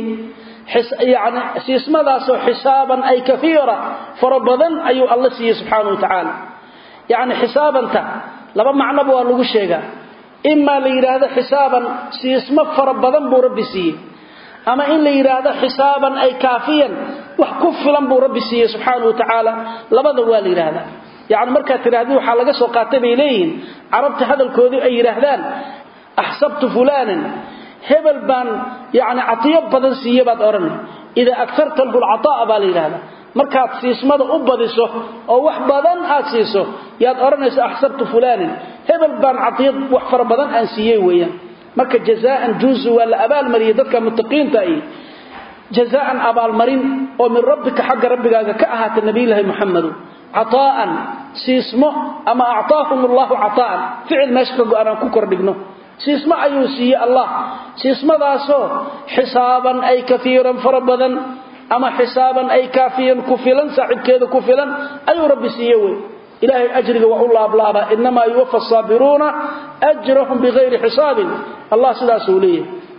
yani siismadaasoo xisaaban ay kaiira fara badan ayuu alla siiyey subxaana wa tacaala yacni xisaabanta laba macnoba waa lagu sheegaa imaa la yidhaahdo xisaaban siismo fara badan buu rabbi siiyey ama in la yidhaahdo xisaaban ay kaafiyan wax ku filan buu rabbi siiyey subxaana wa tacaala labada waa la yidhaahdaa yacni markaad tidhahdi waxaa laga soo qaatay bay leeyihiin carabta hadalkoodii ay yidhaahdaan axsabtu fulaanan hebel baan yani caiyo badan siiye baad odhan idaa agarta lahu lcaaa baa la yidhahda markaad siismada u badiso oo wax badan aad siiso yaad odhanaysa axsabtu fulaanin hebel baan caiyo wax fara badan aan siiyey weeyaan marka jazaan juusu waa la abaalmariyey dadka mutaqiinta ahi jazaan abaalmarin oo min rabbika xagga rabbigaaga ka ahaata nabiyulaahi muxamedu cataa'an siismo ama actaahum allahu cataa'an ficil meesha ka go-an aan ku kordhigno siismo ayuu siiyey allah siismadaasoo xisaaban ay kaiiran fara badan ama xisaaban ay kaafiyan ku filan saaxiibkeeda ku filan ayuu rabbi siiye wey ilaahay ajriga waa u laablaabaa inamaa yuwafa asaabiruuna ajrahum bikayri xisaabin allah sidaasuu leeyahay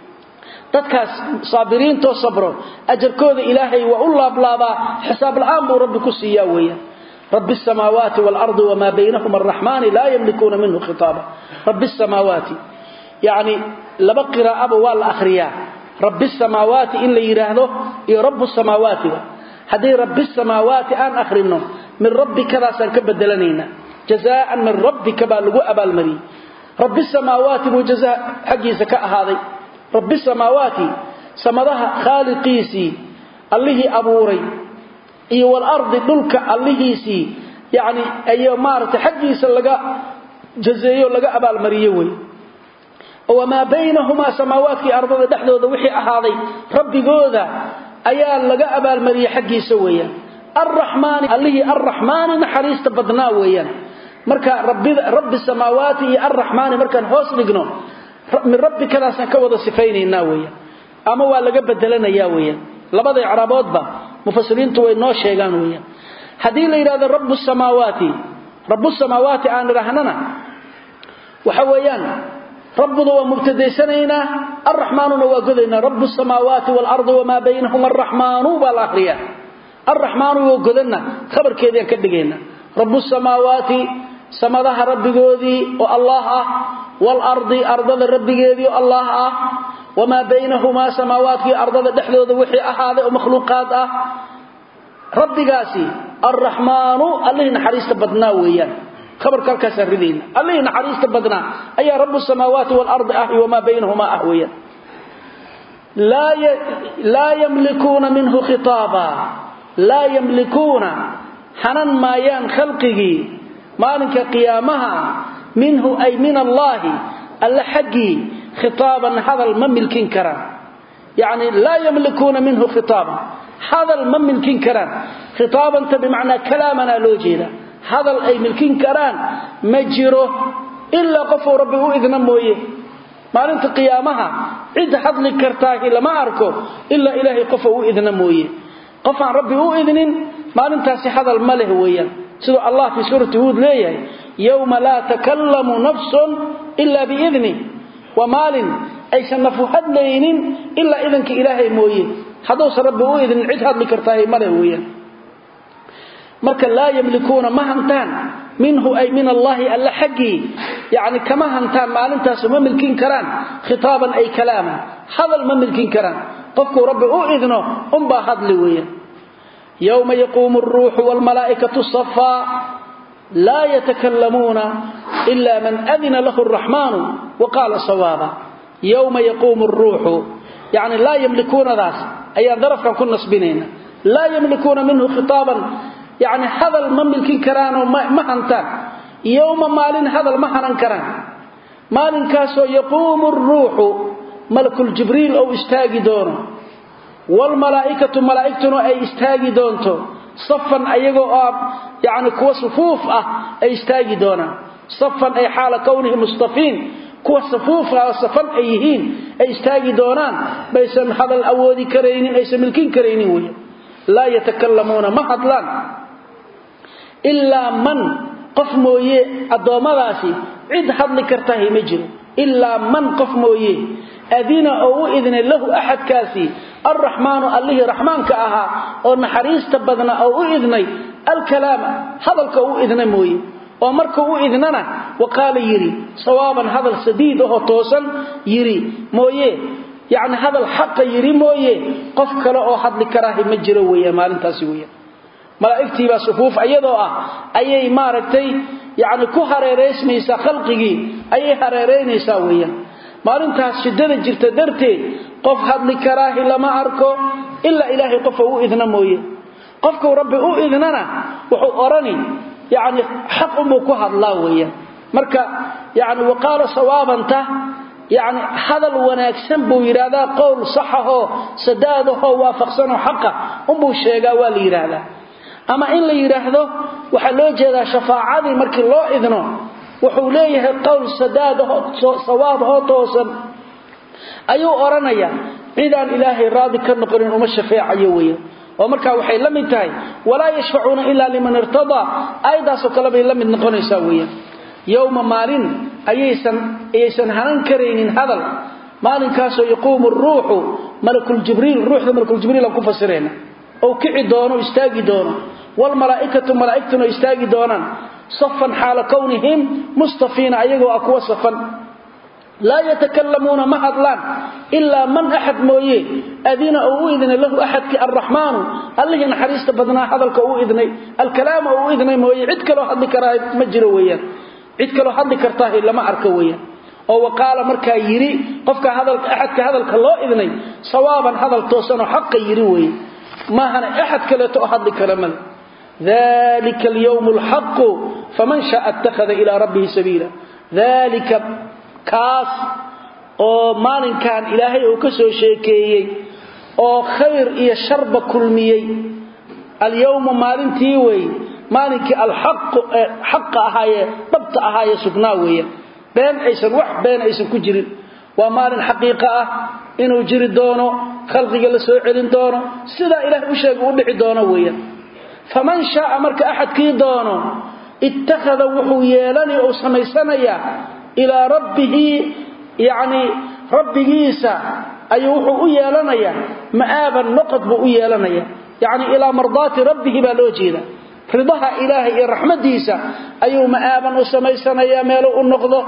dadkaas saabiriintoo sabro ajarkooda ilaahay waa u laablaabaa xisaab la'aan buu rabbi ku siiyaa weeyaan رب السماوات والأرض وما بينهما الرحمن لا يملكون منه خطابا رب السماوات يعني لبقرا أبو والأخرياء رب السماوات إن ليراهده إيه رب السماوات هذه رب السماوات أن أخرنه من رب كذا سنكبدلنينا جزاء من رب كبالغو أبا المري رب السماوات وجزاء حقي سكاء هذا رب السماوات سمدها خالقيسي الله أبوري iyo wal ardi dhulka allihiisi yaani ayo maarta xaqiisa laga jazeeyo laga abaal mariyo way oo ma baynahuma samaawaati ardada dhaxdooda wixii ahaaday rabbigooda ayaa laga abaal mariyo xaqiisa weeyaan arrahmaan allihi arrahmaan naxariista badnaa weeyaan marka rabbida rabbi samaawaati iyo arrahmaan markaan hoos dhigno min rabbi kadaasan ka wada sifaynaynaa weeyaan ama waa laga bedelanayaa weeyaan labada icraaboodba mufasiriintu way noo sheegaan weeyaan hadii la yiraahdo rabbus samaawaati rabbus samaawaati aan rahnana waxa weeyaan rabbudu waa mubtadaysanayna arrahmaanuna waa godayna rabbus samaawaati wal ardi wama baynahuma arrahmaanu bal akhriya arrahmaanu waa godana khabarkeedii ka dhigayna rabbus samaawaati samadaha rabbigoodii oo allah ah wal ardi ardada rabbigeedii oo allah ah وما بينهما سماوات في أرض دحدود وحي أحد ومخلوقات أه ربي قاسي الرحمن الله نحريست بدنا ويان خبر كالكاس الردين الله نحريست بدنا أي رب السماوات والأرض أهي وما بينهما أهويا لا ي... لا يملكون منه خطابا لا يملكون حنن ما يان خلقه مالك قيامها منه أي من الله الله حقي خطابا هذا المملكين كران يعني لا يملكون منه خطابا هذا المملكين كران خطابا بمعنى كلامنا لوجينا هذا أي ملكين كران مجره إلا قفوا ربه إذن مويه مالنت قيامها عد حضل كرتاه لما أركو إلا إلهي قفوا إذن مويه قفا ربه إذن مالنت هذا المله ويا سيدو الله في سورة هود ليه يوم لا تكلم نفس إلا بإذنه ومال aysan nafu hadlaynin illa idanka ilaahay mooyee haduu rabbi uu idin cid hadli kartaa male weeyaan marka la yamlikuuna ma hantaan minhu ay min allah alla haqi yaani kama hantaan maalintaas ma milkin karaan khitaaban ay kalaama hadal ma milkin karaan qofku rabbi uu idno um ba hadli weeyaan yawma yaqumu ar-ruuhu wal malaa'ikatu saffaa لا يتكلمون إلا من أذن له الرحمن وقال صوابا يوم يقوم الروح يعني لا يملكون ذاس أي ظرف كان كنا سبنين لا يملكون منه خطابا يعني هذا المملك كران وما هنتان يوم مال هذا المهرن كران مال كاسو يقوم الروح ملك الجبريل أو استاقي دونه والملائكة ملائكتنا أي استاقي دونته صفا ايغو اب يعني كو صفوف اه اي استاجي دونا صفا اي حال كونه مصطفين كو صفوف اه صفا ايهين اي استاجي دونان بيسن هذا الاودي كرينين اي سملكين كرينين وي لا يتكلمون ما حدلان الا من قف مويه ادومداسي عيد حدل كرتاه ما جيرو الا من قف مويه أذين أو إذن له أحد كاسي الرحمن الله رحمن كأها أو نحريس تبذنا أو إذني الكلام هذا الكو إذن موي ومركو إذننا وقال يري صوابا هذا السديد وهو توسا يري موي يعني هذا الحق يري موي قف كلا أو حد لكراه مجروية مالين تاسوية ملائكتي بصفوف أيضا أي ماركتي يعني كو هريريس ميسا خلقه أي هريرين يساويا maalintaas shidada jirta darteed qof hadli karaahi lama arko illa ilaahay qof uu idna mooye qofka rabbi uu idnana wuxuu orani yaani xaq uu ku hadlaa weeyaan marka yaani waqala sawabanta yaani hadal wanaagsan buu yiraahdaa qowl saxaho sadaadaho waafaqsan xaqa uu sheegaa waa la yiraahdaa ama in la yiraahdo waxa loo jeedaa shafaacadii markii loo idno wuxuu leeyahay qowl sadaad sawaab oo toosan ayuu oranaya cidaan ilaahay raadi ka noqonin uma shafeecayo weeyo oo marka waxay la mid tahay wala yashfauna illa liman irtada aydaas oo kale bay la mid noqonaysaa weeyo yawma maalin ayaysan ayaysan hanan kareynin hadal maalinkaasoo yaquumu ruuxu malakuljibriil ruuxda malakuljibriil aan ku fasirayna ou kici doono istaagi doono wlmalaaikatu malaaigtuna istaagi doonaan safan xaala kownihim mustafiina ayagoo ah kuwa safan laa yatakalamuuna ma hadlaan ilaa man axad mooye adina uu u idnay lahu axadkii arraxmaanu allihii naxariista badnaa hadalka uu idnay alkalaama uu idnay mooye cid kaloo hadli karaa ma jiro weyaan cid kaloo hadli kartaah lama arko weyaan oo waqaala markaa yidhi qofka axadka hadalka loo idnay sawaaban hadal toosanoo xaqa yidhi weye maahana axad kaleeto oo hadli kara male dalika alyawm alxaqu faman shaaa ittakhada ilaa rabbihi sabiila dalika kaas oo maalinkan ilaahay uu ka soo sheekeeyey oo khayr iyo sharba kulmiyey alyawma maalintii wey maalinkii alxaqu ee xaqa ahaayee dhabta ahaayee sugnaa weeyaan been aysan wax been aysan ku jirin waa maalin xaqiiqo ah inuu jiri doono khalqiga la soo celin doono sidaa ilaahay u sheega u dhici doono weeyaan faman shaaa marka axadkii doono ittakhada wuxuu yeelanaya ou samaysanayaa ilaa rabbihi yacni rabbigiisa ayuu wuxuu u yeelanayaa ma'aaban noqod buu u yeelanaya yacni ilaa mardaati rabbihi baa loo jeeda ridaha ilaahay iyo raxmadiisa ayuu ma'aaban u samaysanayaa meeluu u noqdo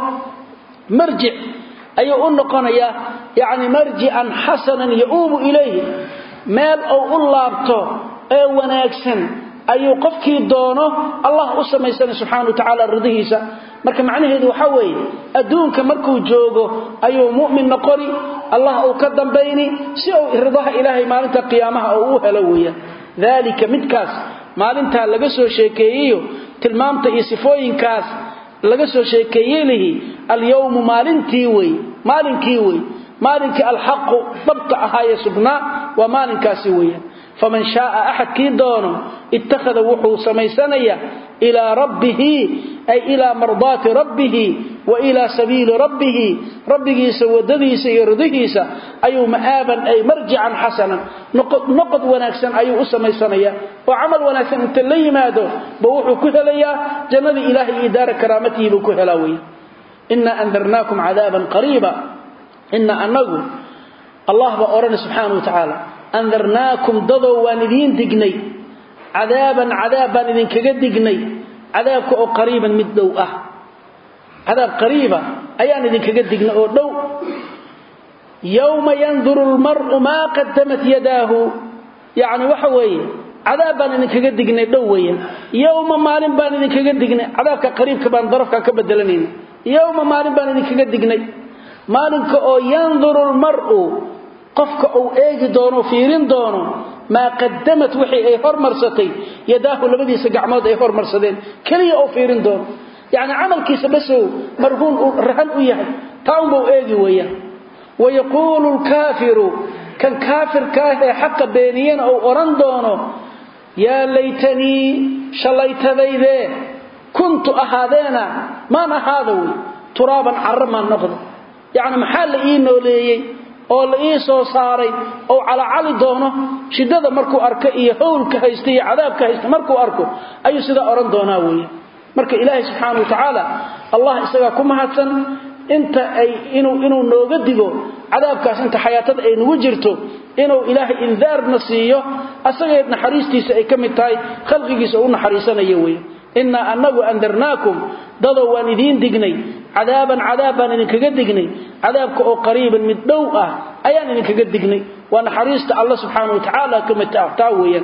marjic ayuu u noqonayaa yacni marjican xasanan yauubu ilayhi meel uu u laabto ee wanaagsan ayuu qofkii doono allah u samaysanay subxana wa tacaala ridihiisa marka macnaheedu waxaa weeye adduunka markuu joogo ayuu mu'min noqoni allah uu ka dambayni si uu ridaha ilaahay maalinta qiyaamaha uu u helo weeyaan daalika midkaas maalintaa laga soo sheekeeyeyo tilmaamta iyo sifooyinkaas laga soo sheekeeyey lihi alyawmu maalintii wey maalinkii wey maalinkii alxaqu dhabta ahaaye sugnaa waa maalinkaasi weeyaan faman shaaa axadkii doono ittakhada wuxuu samaysanayaa ilaa rabbihi ay ilaa mardaati rabbihi wa ilaa sabiili rabbihi rabbigiisa wadadiisa iyo ridihiisa ayuu ma'aaban ay marjican xasanan noqod wanaagsan ayuu u samaysanayaa oo camal wanaagsan inta la yimaado ba wuxuu ku helayaa jannadii ilaahay iyo daara karaamatihi buu ku helaa weya inaa andarnaakum cadaaban qariiba ina anagu allah baa odhana subxaana wa tacaala andarnaakum dadow waan idiin dignay cadaaban cadaab baan idinkaga dignay cadaabka oo qariiban mid dhow ah cadaab qariiba ayaan idinkaga dignay oo dhow yowma yanduru lmar'u maa qadamat yadaahu yacni waxa weeye cadaab baan idinkaga dignay dhow weeyaan yowma maalin baan idinkaga dignay cadaabka qariibka baan darafka ka bedelanayna yowma maalin baan idinkaga dignay maalinka oo yanduru lmar'u qofka uu eegi doono fiirin doono maa qadamat wixii ay hormarsatay yadaahu labadiisa gacmood ay hormarsadeen keliya oo fiirin doono yacni camalkiisa basow marhuun uu rahan u yahay taa unbau eegi weeyaan wayaquulu lkaafiru kan kaafirkaah ee xaqa beeniyana uu odhan doono yaa laytanii shallaytadaydee kuntu ahaadeena maan ahaada wey turaaban carra maan noqdo yacni maxaa la ii nooleeyey oo la ii soo saaray oo calacali doono shiddada markuu arko iyo howlka haysta iyo cadaabka haysta markuu arko ayuu sidaa odhan doonaa weeye marka ilaahay subxaana wa tacaala allah isagaa ku mahadsan inta ay inuu inuu nooga digo cadaabkaas inta xayaatada ay nagu jirto inuu ilaahay indaarna siiyo asagee naxariistiisa ay ka mid tahay khalqigiisa u naxariisanayo weeye innaa annagu andarnaakum dadow waan idiin dignay cadaaban cadaab baan idinkaga dignay cadaabka oo qariiban mid dhow ah ayaan idinkaga dignay waa naxariista alla subxaana wa tacaala ka mid taa weeyaan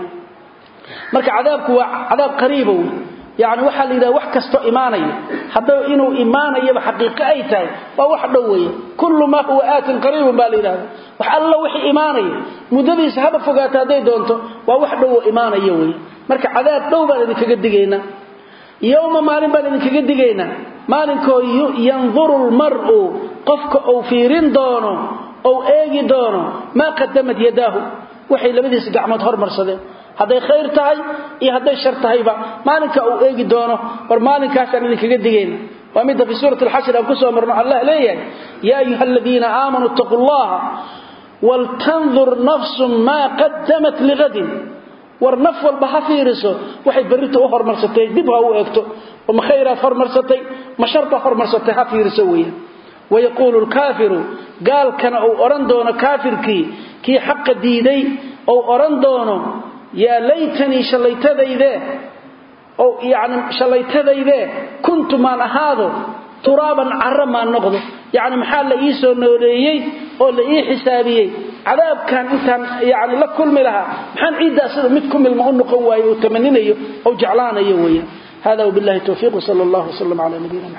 marka cadaabku waa cadaab qariiba wey yacni waxaa la yidhaha wax kastoo imaanaya haddaba inuu imaanayaba xaqiiqo ay tahay waa wax dhow weeye kullu maa huwa aatin qariibun baa la yidhahda wax alla wixii imaanaya muddadiisa haba fogaata hadday doonto waa wax dhow oo imaanaya weeye marka cadaab dhow baan idinkaga digaynaa yowma maalin baan idinkaga digaynaa maalinkoo yanduru lmar'u qofka uu fiirin doono ou eegi doono maa qadamad yadaahu waxay labadiisa gacmood hormarsadeen hadday khayr tahay iyo hadday shar tahayba maalinka uu eegi doono war maalinkaasaan idinkaga digayna waa midda fii suurati alxashr aan ku soo marno allah leeyahay yaa ayuha aladiina aamanuu ittaquu llaha waltandur nafsun maa qadamat ligadin war naf walba ha fiiriso waxay berrita u hormarsatay dib ha u eegto ma khayraad hormarsatay ma sharbaad hormarsatay ha fiiriso weeyaan wayaquulu lkaafiru gaalkana uu odhan doono kaafirkii kii xaqa diiday ou odhan doono yaa laytanii shallaytadayde oo yani shallaytadayde kuntu maan ahaado turaaban carra maan noqdo yacni maxaa la ii soo nooleeyey oo la ii xisaabiyey cadaabkan intaan yani la kulmi lahaa maxaan ciiddaa sida mid ku milma u noqon waayo uu tamaninayo ou jeclaanayo weeyaan hada wabillahi towfiiq wsala allahu wslam cala nabiyina